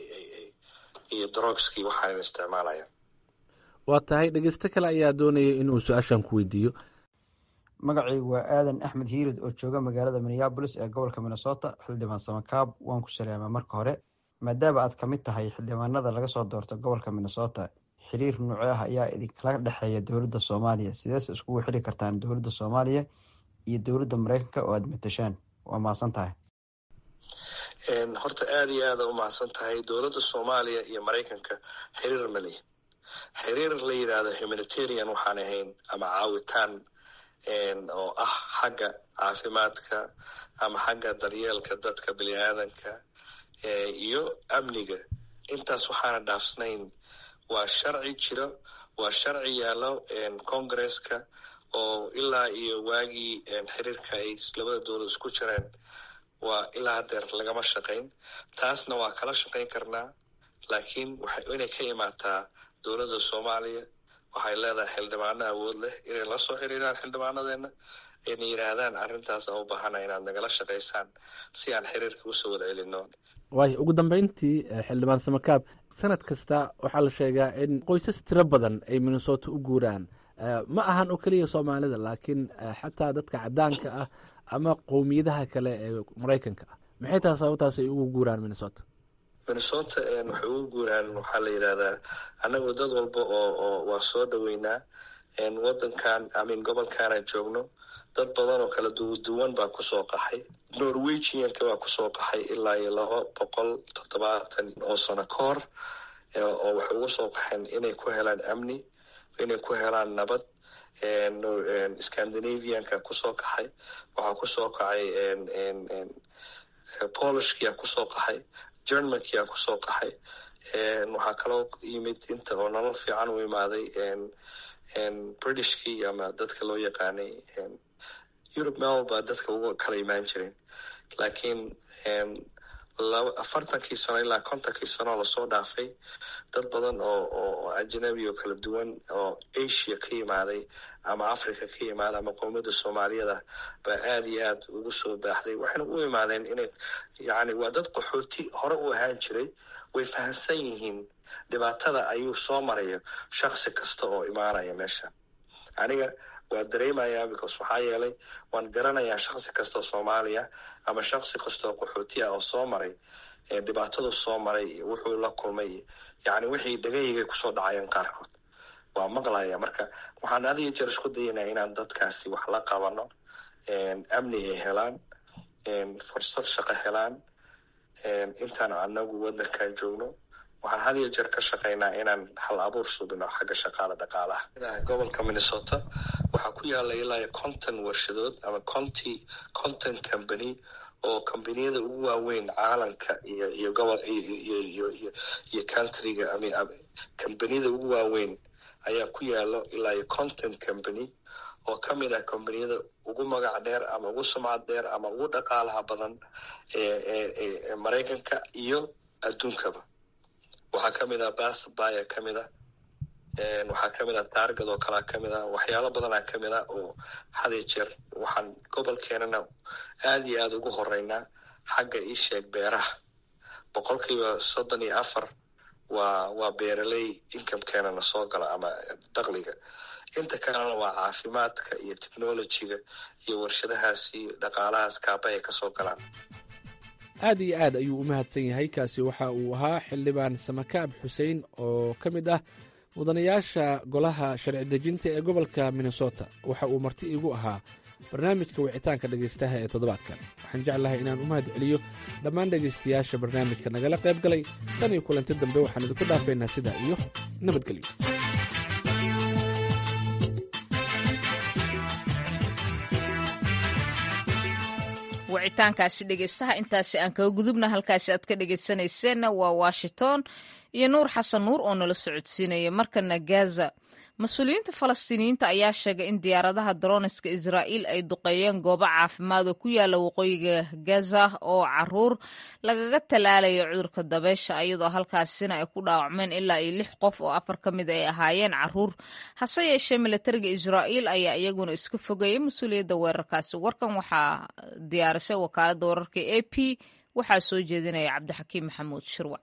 iyo drogskii waxaan isticmaalayaan waa tahay dhegeysto kale ayaa doonaya inuu su-aashan ku weydiiyo magacaygu waa aadan axmed hiirid oo jooga magaalada minneabolis ee gobolka minnesota xildhibaan samakaab waan ku salaamaa marka hore maadaama aad ka mid tahay xildhibaanada laga soo doorto gobolka minnesota xiriir nuuce ah ayaa idinkala dhexeeya dowladda soomaaliya sideese iskugu xiri kartaan dowladda soomaaliya iyo dowladda mareykanka oo aad matashaan waa mahadsan tahay horta aada iyo aada u mahadsan tahay dowladda soomaaliya iyo maraykanka xiriir mali xiriir la yidhaahdo humanitarian waxaan ahayn ama caawitaan oo ah xagga caafimaadka ama xagga daryeelka dadka bini aadanka iyo amniga intaas waxaana dhaafsnayn waa sharci jiro waa sharci yaallo congresska oo ilaa iyo waagii xiriirka ay labada dowlad isku jireen waa ilaa hadeer lagama shaqayn taasna waa kala shaqayn karnaa laakiin waxay inay ka imaataa dowladda soomaaliya waxay leedahay xildhibaano awood leh inay la soo xiriiraan xildhibaanadeena ayna yidhaahdaan arrintaas aan u baahana inaad nagala shaqaysaan si aan xiriirka usoo wada celino waayo ugu dambeyntii xildhibaan samakaab sanad kasta waxaa la sheegaa in qoysas tiro badan ay minnesota u guuraan ma ahan oo keliya soomaalida laakiin xataa dadka cadaanka ah ama qowmiyadaha kale ee maraykanka ah maxay tahay sababtaas ay ugu guuraan minnesota minnesota waxay ugu guuraan waxaa la yidhahdaa annagu dad walba oo oo waa soo dhoweynaa wadankan amin gobolkaana joogno dad badan oo kala duwan baa kusoo qaxay norwegianka baa kusoo qaxay ilaa iyo laba boqol toddobaatan oo sano ka hor oo waxay uga soo qaxeen inay ku helaan amni inay ku helaan nabad scandinavianka kusoo kaxay waxaa kusoo kacay polishkia kusoo qaxay germankia kusoo qaxay waxaa kaloo yimid inta oo nolol fiican u imaaday britishkii ama dadka loo yaqaanay europe meel baa dadka uga kala imaan jireen laakiin afartankii sano ilaa kontonkii sanoo lasoo dhaafay dad badan oo oo ajnabi oo kala duwan oo asia ka yimaaday ama africa ka yimaaday ama qowmiyadda soomaaliyada baa aada iyo aad ugu soo baaxday waxayna u imaadeen inay yani waa dad qaxooti hore u ahaan jiray way fahamsan yihiin dhibaatada ayuu soo maraya shaksi kasta oo imaanaya meesha aniga waa dareemayaa because waxaa yeelay waan garanayaa shaksi kasta oo soomaaliya ama shaksi kasta oo qaxootiya oo soo maray dhibaatadu soo maray wuxuu la kulmay yani wixii dhagaygay kusoo dhacayeen qaarkood waa maqlaya marka waxaan adiga jeer isku dayanaa inaan dadkaasi wax la qabano amni ay helaan fursad shaqo helaan intaan anagu wadankan joogno waxaan had iyo jeer ka shaqaynaa inaan hal abuur subino xagga shaqaala dhaqaalaha gobolka minnesota waxaa ku yaala ilaa iyo conton warshadood ama conty conton company oo combaniyada ugu waaweyn caalamka iyo iyo gobol iyo iyo iyo countryga combaniyada ugu waaweyn ayaa ku yaalo ilaa iyo conton company oo ka mid ah combaniyada ugu magac dheer ama ugu sumcad dheer ama ugu dhaqaalaha badan ee maraykanka iyo adduunkaba waxaa kamid ah basbaya kamid a waxaa kamid ah taargad oo kalea kamid ah waxyaalo badanaa kamid ah oo hadiyo jeer waxaan gobolkeenana aada iyo aada ugu horeynaa xagga isheeg beeraha boqolkiiba soddon iyo afar waa waa beeraley inkamekeenana soo gala ama dakliga inta kalena waa caafimaadka iyo technolojiga iyo warshadahaasi dhaqaalahaas kaabahay kasoo galaan aad iyo aad ayuu u mahadsan yahay kaasi waxa uu ahaa xildhibaan samakaab xuseen oo ka mid ah mudanayaasha golaha sharci dejinta ee gobolka minnesota waxa uu marti iigu ahaa barnaamijka wicitaanka dhegaystaha ee toddobaadkan waxaan jeclahay inaan u mahad celiyo dhammaan dhegaystayaasha barnaamijka nagala qayb galay tan iyo kulanti dambe waxaan idinku dhaafaynaa sidaa iyo nabadgelyo wicitaankaasi dhegeystaha intaasi aan kaga gudubna halkaasi aad ka dhegeysanayseena waa washington iyo nuur xasan nuur oo nala socodsiinaya markana gaza mas-uuliyiinta falastiiniyiinta ayaa sheegay in diyaaradaha daroniska israa'iil ay duqeeyeen goobo caafimaad oo ku yaala waqooyiga gaza oo caruur lagaga talaalayo cudurka dabeysha iyadoo halkaasina ay ku dhaawacmeen ilaa iyo lix qof oo afar ka mid ay ahaayeen caruur hase yeeshee militariga israa'iil ayaa iyaguna iska fogeeyay mas-uuliyadda weerarkaasi warkan waxaa diyaarisay wakaaladda wararka a p waxaa soo jeedinaya cabdixakiim maxamuud shirwac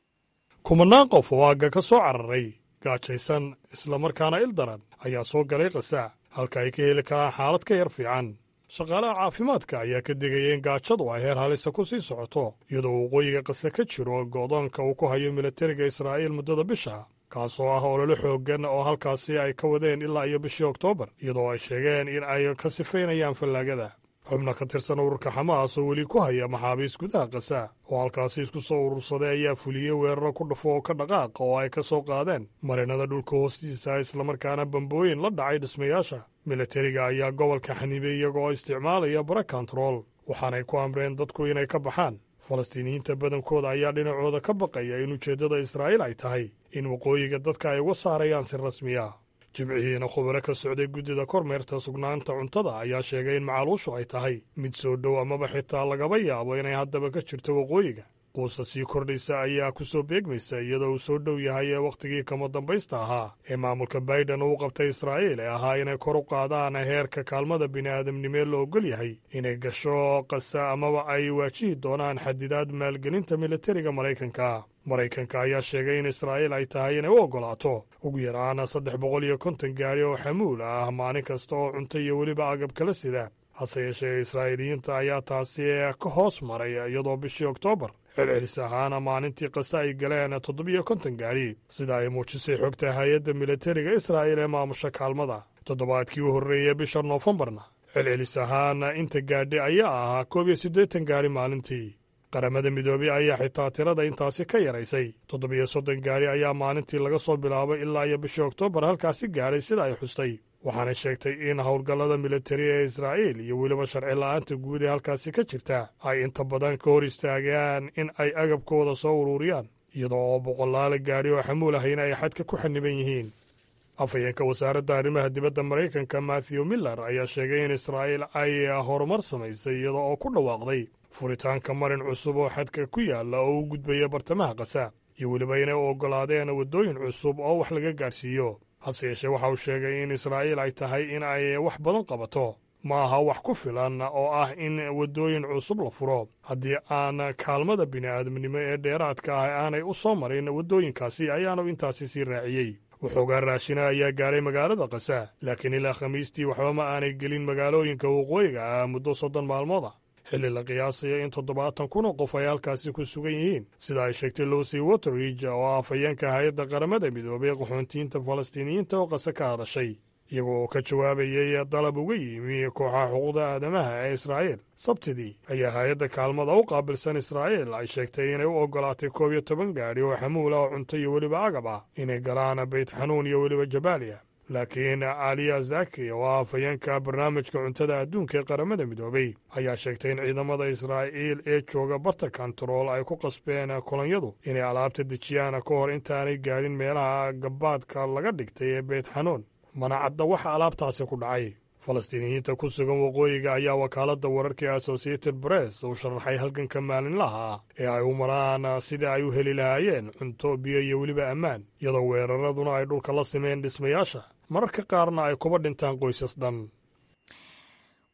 kumanaan qof oo aagga ka soo cararay gaajaysan islamarkaana ildaran ayaa soo galay qasaac halka ay ka heli karaan xaalad ka yar fiican shaqaalaha caafimaadka ayaa ka digaya in gaajadu ay heer halisa ku sii socoto iyadoo waqooyiga qase ka jiro goodoonka uu ku hayo militariga israa'iil muddada bisha kaasoo ah ololo xooggan oo halkaasi ay ka wadeen ilaa iyo bishii oktoobar iyadoo ay sheegeen in ay ka sifaynayaan fallaagada xubna ka tirsan ururka xamaas oo weli ku haya maxaabiis gudaha qasa oo halkaasi isku soo urursaday ayaa fuliyey weeraro ku dhufo oo ka dhaqaaqa oo ay ka soo qaadeen marinada dhulka hoostiisa islamarkaana bambooyin la dhacay dhismayaasha militariga ayaa gobolka xanibay iyagoo isticmaalaya bara kontarool waxaanay ku amreen dadku inay ka baxaan falastiiniyiinta badankooda ayaa dhinacooda ka baqaya in ujeeddada israa'iil ay tahay in waqooyiga dadka ay uga saarayaan si rasmiya jimcihiina khubaro ka socday guddida kormeerta sugnaanta cuntada ayaa sheegay in macaluushu ay tahay mid soo dhow amaba xitaa lagaba yaabo inay haddaba ka jirto waqooyiga quusta sii kordhaysa ayaa ku soo beegmaysa iyadoo uu soo dhow yahay ee wakhtigii kama dambaysta ahaa ee maamulka baiden uu qabtay israa'iil ee ahaa inay kor u qaadaan heerka kaalmada bini'aadamnimee la ogol yahay inay gasho qasa amaba ay waajihi doonaan xadidaad maalgelinta militariga maraykanka maraykanka ayaa sheegay in israa'iil ay tahay inay u oggolaato ugu yaraan saddex boqol iyo konton gaari oo xamuul ah maalin kasta oo cunto iyo weliba agab kala sida hase yeeshee israa'iiliyiinta ayaa taasi ka hoos maray iyadoo bishii oktoobar celcelis ahaana maalintii qase ay galeen toddobiyo konton gaari sida ay muujisay xogta hay-adda militariga israa'iil ee maamusha kaalmada toddobaadkii u horreeyey bisha noofembarna celcelis ahaana inta gaadhi ayaa ahaa koob iyo siddeetan gaari maalintii qaramada midoobey ayaa xitaa tirada intaasi ka yaraysay toddobiyo soddon gaari ayaa maalintii laga soo bilaabay ilaa iyo bishii oktoobar halkaasi gaadhay sida ay xustay waxaana sheegtay in howlgallada militari ee israa'iil iyo weliba sharci la'aanta guud ee halkaasi ka jirta ay inta badan ka hor istaagaan in ay agabkooda soo ururiyaan iyadoo oo boqolaala gaadhi oo xamuul ahayna ay xadka ku xaniban yihiin afhayeenka wasaaradda arrimaha dibadda maraykanka matthew miller ayaa sheegay in israa'iil ay horumar samaysay iyada oo ku dhawaaqday furitaanka marin cusub oo xadka ku yaalla oo u gudbaya bartamaha qasa iyo weliba inay u oggolaadeen waddooyin cusub oo wax laga gaadhsiiyo hase yeeshee waxa uu sheegay in israa'iil ay tahay in ay wax badan qabato ma aha wax ku filan oo ah in waddooyin cusub la furo haddii aan kaalmada bini'aadamnimo ee dheeraadka ah aanay u soo marin waddooyinkaasi ayaanu intaasi sii raaciyey waxoogaa raashina ayaa gaadhay magaalada qasa laakiin ilaa khamiistii waxba ma aanay gelin magaalooyinka waqooyiga ah muddo soddon maalmood ah xilli la qiyaasayo in toddobaatan kun oo qof ay halkaasi ku sugan yihiin sida ay sheegtay lucy waterridge oo ah afhayeenka hay-adda qaramada midoobay qaxoontiyiinta falastiiniyiinta oo qase ka hadashay iyaga oo ka jawaabayay dalab uga yimi kooxaha xuquuqda aadamaha ee israa'iil sabtidii ayaa hay-adda kaalmada u qaabilsan israa'iil ay sheegtay inay u oggolaatay koob iyo toban gaadhi oo xamuul ah oo cunto iyo weliba agab ah inay galaan beyt xanuun iyo weliba jabaaliya laakiin aliya zaki oo ah afhayeenka barnaamijka cuntada adduunka ee qaramada midoobay ayaa sheegtay in ciidamada israa'iil ee jooga barta kontarool ay ku qasbeen kolonyadu inay alaabta dejiyaan ka hor intaanay gaadhin meelaha gabaadka laga dhigtay ee beyt xanuun mana cadda waxa alaabtaasi ku dhacay falastiiniyiinta ku sugan waqooyiga ayaa wakaaladda wararka ee associated bress uu sharaxay halganka maalinlaha ah ee ay u maraan sidii ay u heli lahaayeen cunto biyo iyo weliba ammaan iyadoo weeraraduna ay dhulka la simeen dhismayaasha mararka qaarna ay kuba dhintaan qoysas dhan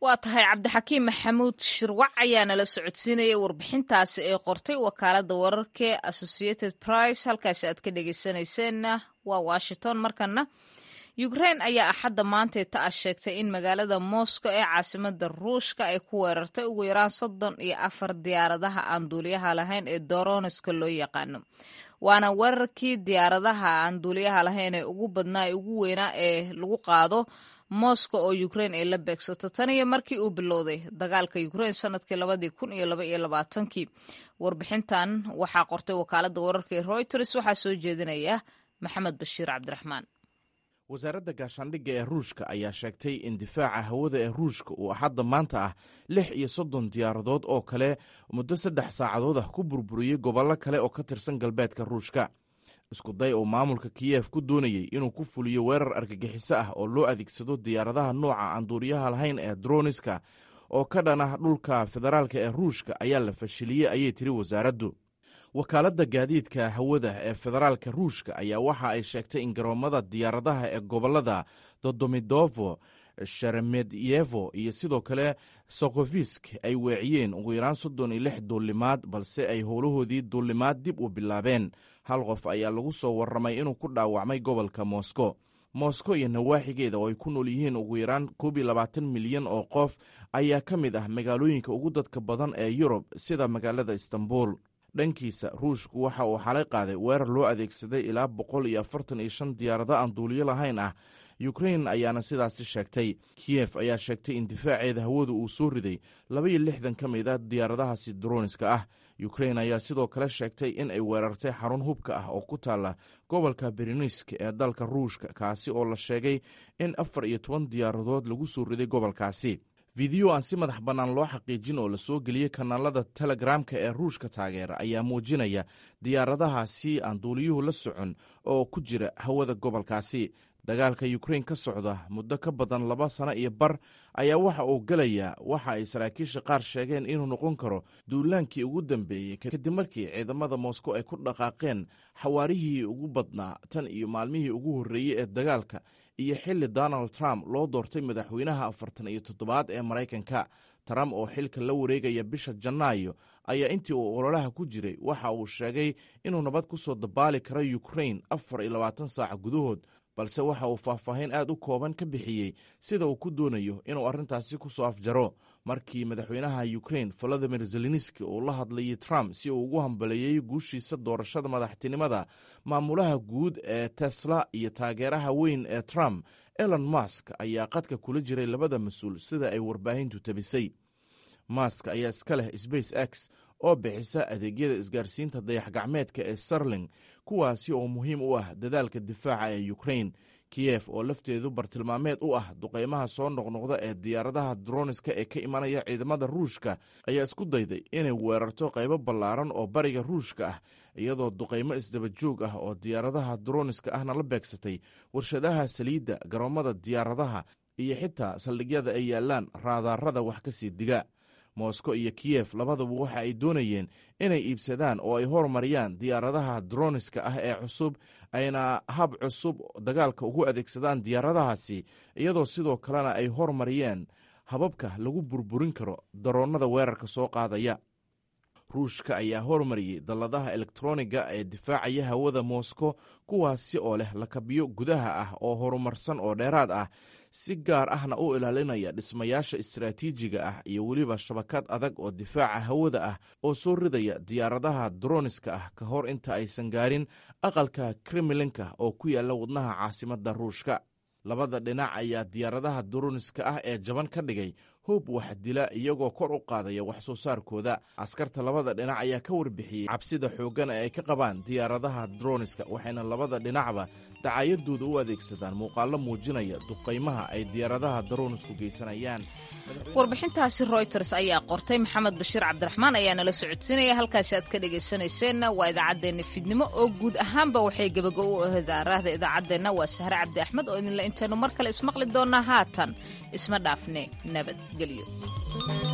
waa tahay cabdixakiim maxamuud shirwac ayaa nala socodsiinaya warbixintaasi ee qortay wakaalada wararka associated price halkaasi aad ka dhegeysanayseena waa washington markana ukrain ayaa axadda maantay ta a sheegtay in magaalada moscow ee caasimada ruushka ay ku weerartay ugu yaraan soddon iyo afar diyaaradaha aan duuliyaha lahayn ee doroneska loo yaqaano waana weerarkii diyaaradaha aan duuliyaha lahayn ee ugu badnaa ee ugu weynaa ee lagu qaado moscow oo ukrain ay la beegsato tan iyo markii uu bilowday dagaalka ukrain sanadkii labadii kun iyo laba iyo labaatankii warbixintan waxaa qortay wakaalada wararka ee reuters waxaa soo jeedinaya maxamed bashiir cabdiraxmaan wasaaradda gaashaandhigga ee ruushka ayaa sheegtay in difaaca hawada ee ruushka uu axadda maanta ah lix iyo soddon diyaaradood oo kale muddo saddex saacadood ah ku burburiyey gobollo kale oo ka tirsan galbeedka ruushka iskuday oo maamulka kiyef ku doonayey inuu ku fuliyo weerar argagixiso ah oo loo adeegsado diyaaradaha nooca aan duuriyaha lahayn ee droniska oo ka dhan ah dhulka federaalka ee ruushka ayaa la fashiliyey ayay tiri wasaaraddu wakaaladda gaadiidka hawada ee federaalka ruushka ayaa waxa ay sheegtay in garoomada diyaaradaha ee gobolada dodomidovo sheremetyevo iyo sidoo kale sokofisk ay weeciyeen ugu yaraan soddon iyo lix duulimaad balse ay howlahoodii duulimaad dib u bilaabeen hal qof ayaa lagu soo warramay inuu ku dhaawacmay gobolka moscow moscow iyo nawaaxigeeda oo ay ku nool yihiin ugu yaraan koob iyo labaatan milyan oo qof ayaa ka mid ah magaalooyinka ugu dadka badan ee yurub sida magaalada istanbul dhankiisa ruushku waxa uu xalay qaaday weerar loo adeegsaday ilaa boqol iyo afartan iyo shan diyaarado aan duuliyo lahayn ah ukrain ayaana sidaasi sheegtay kiyef ayaa sheegtay in difaaceeda hawadu uu soo riday labaiyo lixdan ka mid a diyaaradahaasi droniska ah ukrain ayaa sidoo kale sheegtay in ay weerartay xarun hubka ah oo ku taala gobolka berinisk ee dalka ruushka kaasi oo la sheegay in afar iyo toban diyaaradood lagu soo riday gobolkaasi fideyo aan si madax bannaan loo xaqiijin oo lasoo geliyey kanaalada telegramka ee ruushka taageera ayaa muujinaya diyaaradahaasi aan duuliyuhu la socon oo ku jira hawada gobolkaasi dagaalka ukrain ka socda muddo ka badan laba sano iyo bar ayaa waxa uu gelayaa waxa ay saraakiisha qaar sheegeen inuu noqon karo duulaankii ugu dambeeyey kadib markii ciidamada moscow ay ku dhaqaaqeen xawaarihii ugu badnaa tan iyo maalmihii ugu horreeyey ee dagaalka iyo xilli donald trump loo doortay madaxweynaha afartan iyo toddobaad ee maraykanka trump oo xilka la wareegaya bisha janaayo ayaa intii uu ololaha ku jiray waxa uu sheegay inuu nabad ku soo dabaali karo ukrain afar iyo labaatan saac gudahood balse waxa uu faahfaahin aad u kooban ka bixiyey sida uu ku doonayo inuu arrintaasi ku soo afjaro markii madaxweynaha ukrain volodimir zelenski uu la hadlayay trump si uu ugu hambaleeyey guushiisa doorashada madaxtinimada maamulaha guud ee tesla iyo taageeraha weyn ee trump elon mask ayaa qadka kula jiray labada mas-uul sida ay warbaahintu tabisay mask ayaa iska leh space x oo bixisa adeegyada isgaarsiinta dayax gacmeedka ee starling kuwaasi oo muhiim u ah dadaalka difaaca ee ukrain kiyef oo lafteedu bartilmaameed u ah duqeymaha soo noqnoqda ee diyaaradaha droniska ee ka imanaya ciidamada ruushka ayaa isku dayday inay weerarto qaybo ballaaran oo bariga ruushka ah iyadoo duqeymo isdaba joog ah oo diyaaradaha droniska ahna la beegsatay warshadaha saliidda garoomada diyaaradaha iyo xitaa saldhigyada ay yaalaan raadaarada wax ka sii diga moscow iyo kiyef labaduba waxa ay doonayeen inay iibsadaan oo ay horumariyaan diyaaradaha droniska ah ee cusub ayna hab cusub dagaalka ugu adeegsadaan diyaaradahaasi iyadoo sidoo kalena ay horumariyeen hababka lagu burburin karo daroonnada weerarka soo qaadaya ruushka ayaa horumariyey dalladaha elektroniga ee difaacaya hawada moscow kuwaasi oo leh lakabiyo gudaha ah oo horumarsan oo dheeraad ah si gaar ahna u ilaalinaya dhismayaasha istaraatiijiga ah iyo weliba shabakad adag oo difaaca hawada ah oo soo ridaya diyaaradaha droniska ah ka hor inta aysan gaarin aqalka kremlinka oo ku yaalla wadnaha caasimadda ruushka labada dhinac ayaa diyaaradaha droniska ah ee jaban ka dhigay hoob wax dila iyagoo kor u qaadaya wax soo saarkooda askarta labada dhinac ayaa ka warbixiyey cabsida xooggan ee ay ka qabaan diyaaradaha droniska waxayna labada dhinacba dacaayadooda u adeegsadaan muuqaallo muujinaya duqaymaha ay diyaaradaha dronisku geysanayaan warbixintaasi royters ayaa qortay maxamed bashiir cabdiraxmaan ayaa nala socodsiinaya halkaasi aad ka dhegaysanayseena waa idaacaddeenna fidnimo oo guud ahaanba waxay gebagabo u ahayd aaraahda idaacaddeenna waa sahre cabdi axmed oo idinle intaynu mar kale ismaqli doonnaa haatan isma dhaafne nabadgelyo